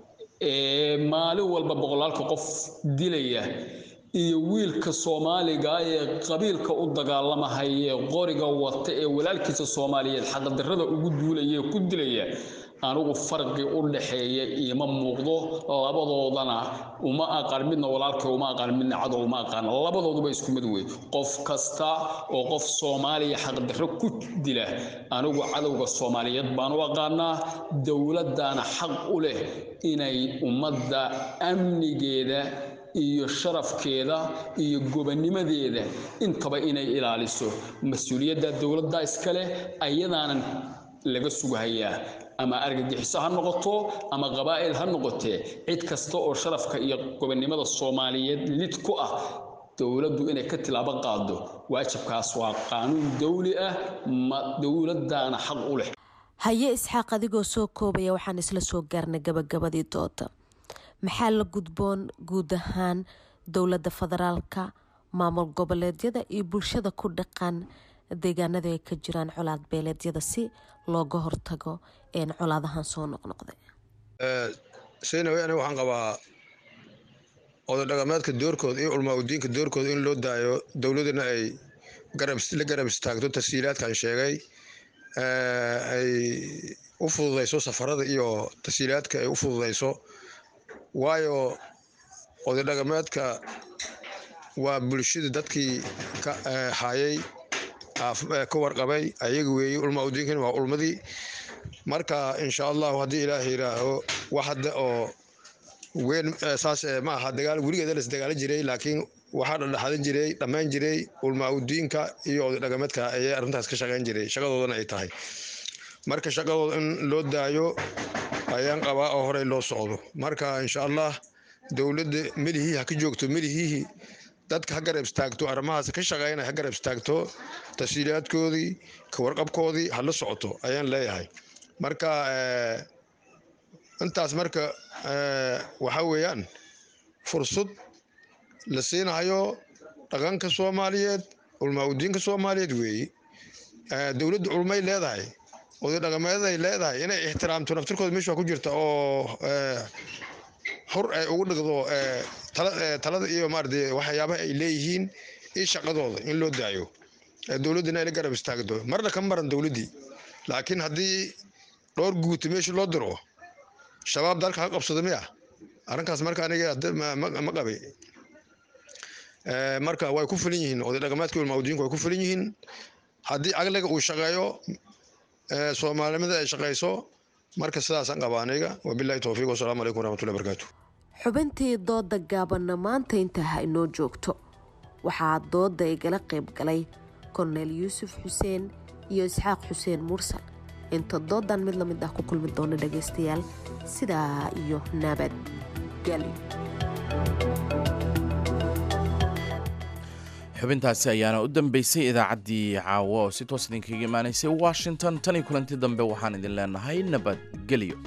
ee maalin walba boqolaalka qof dilaya iyo wiilka soomaaliga ee qabiilka u dagaalamahaya ee qoriga wata ee walaalkiisa soomaaliyeed xaqdarrada ugu duulaya ee ku dilaya anigu farqi u dhaxeeya iima muuqdo labadoodana uma aqaan midna walaalkay uma aqaan midna cadow uma aqaan labadooduba isku mid wey qof kasta oo qof soomaaliya xaqdarro ku dila anigu cadowga soomaaliyeed baan u aqaanaa dowladdaana xaq u leh inay ummadda amnigeeda iyo sharafkeeda iyo gobanimadeeda intaba inay ilaaliso mas-uuliyadda dowladda iska leh ayadaanan laga sugahayaa ama argagixiso ha noqoto ama qabaa'il ha noqotee cid kasta oo sharafka iyo gobonnimada soomaaliyeed lid ku ah dowladdu inay ka tilaabo qaado waajibkaas waa qaanuun dawli ah ma dowladdaana xaq u leh haye isxaaq adigoo soo koobaya waxaan isla soo gaarnay gabagabadii dooda maxaa la gudboon guud ahaan dowladda federaalka maamul goboleedyada iyo bulshada ku dhaqan deegaanada ay ka jiraan colaad beeleedyada si looga hortago colaadahan soo noqnoqday saynawe aniga waxaan qabaa oday dhaqameedka doorkooda iyo culmaa udiinka doorkooda in loo daayo dowladana ay la garab istaagto tasiilaadkan sheegay ay u fududayso safarada iyo tasiilaadka ay u fududayso waayo oday dhaqameedka waa bulshada dadkii ka hayay ka warqabay ayaga weeye ulma udiinkan waa ulmadii marka insha allahu haddii ilaaha yidhaaho wax hadda oo weyn saas ma aha dagaal weligeeda las dagaalan jiray laakiin waxaa dhadhaxadan jiray dhammayn jiray ulma udiinka iyo oday dhaqameedka ayay arrintaas ka shaqayn jiray shaqadoodana ay tahay marka shaqadooda in loo daayo ayaan qabaa oo horey loo socdo marka insha allah dowladda melihii ha ka joogto melihii dadka ha garab istaagto arrimahaas ka shaqeynaya ha garab istaagto tafsiilaadkoodii ka warqabkoodii ha la socoto ayaan leeyahay marka intaas marka waxa weeyaan fursad la siinayo dhaqanka soomaaliyeed culmaa udiinka soomaaliyeed weeye dowladda culmay leedahay oday dhaqameedaday leedahay inay ixtiraamto naftirkooda meesha ku jirta oo hor ay ugu dhigdo talada iyo maarata waxyaabaha ay leeyihiin iyo shaqadooda in loo daayo dowladdana ay la garab istaagto marna ka maran dowladdii laakiin haddii dhowr guuta meesha loo diro shabaab dalka ha qabsado miya arrinkaas marka aniga ma qabay marka way ku filan yihiin oday dhaqameedka ulmaawdiinku way ku filan yihiin haddii caqliga uu shaqeeyo soomaalinimada ay shaqayso marka sidaasaan qabaa aniga wabilahi towfiiq wasalaamu calaykum waraxmatullahi barakaatu xubintii dooda gaabanna maanta intaa ha inoo joogto waxaa dooda igala qayb galay korneyl yuusuf xuseen iyo isxaaq xuseen mursal inta doodan mid lamid ah ku kulmi doona dhagaystayaal sidaa iyo nabadgelyo xubintaasi ayaana u dambeysay idaacaddii caawa oo si toos idinkaga imaanaysay washington tan iyo kulanti dambe waxaan idin leenahay nabadgelyo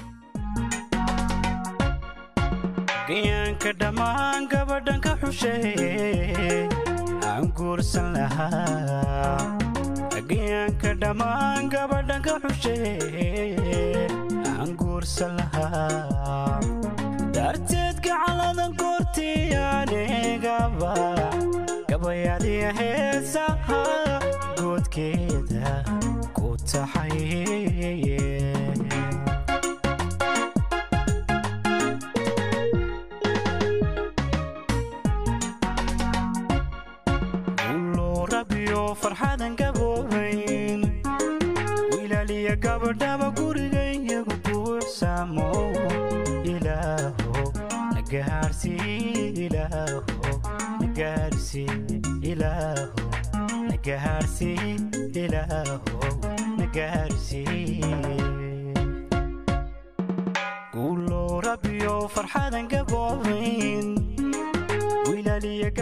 gayaanka dhammaan gabadhan ka xusheeye aan guursan lahaa gayaanka dhammaan gabadhan ka xusheeye aan guursan lahaa darteed gacaladan goortii anigaba gabayadiya heesaha goodkeeda ku taxaye farxadan gaboobayn wilaaliya gabadhaba gurigayagu buuxsaamo ilaaho nagaarsi ilaaho nagaarsi ilaaho nagaarsi ilaaho nagaarsi guulow rabbiyo farxadan gaboobayn wilaaliya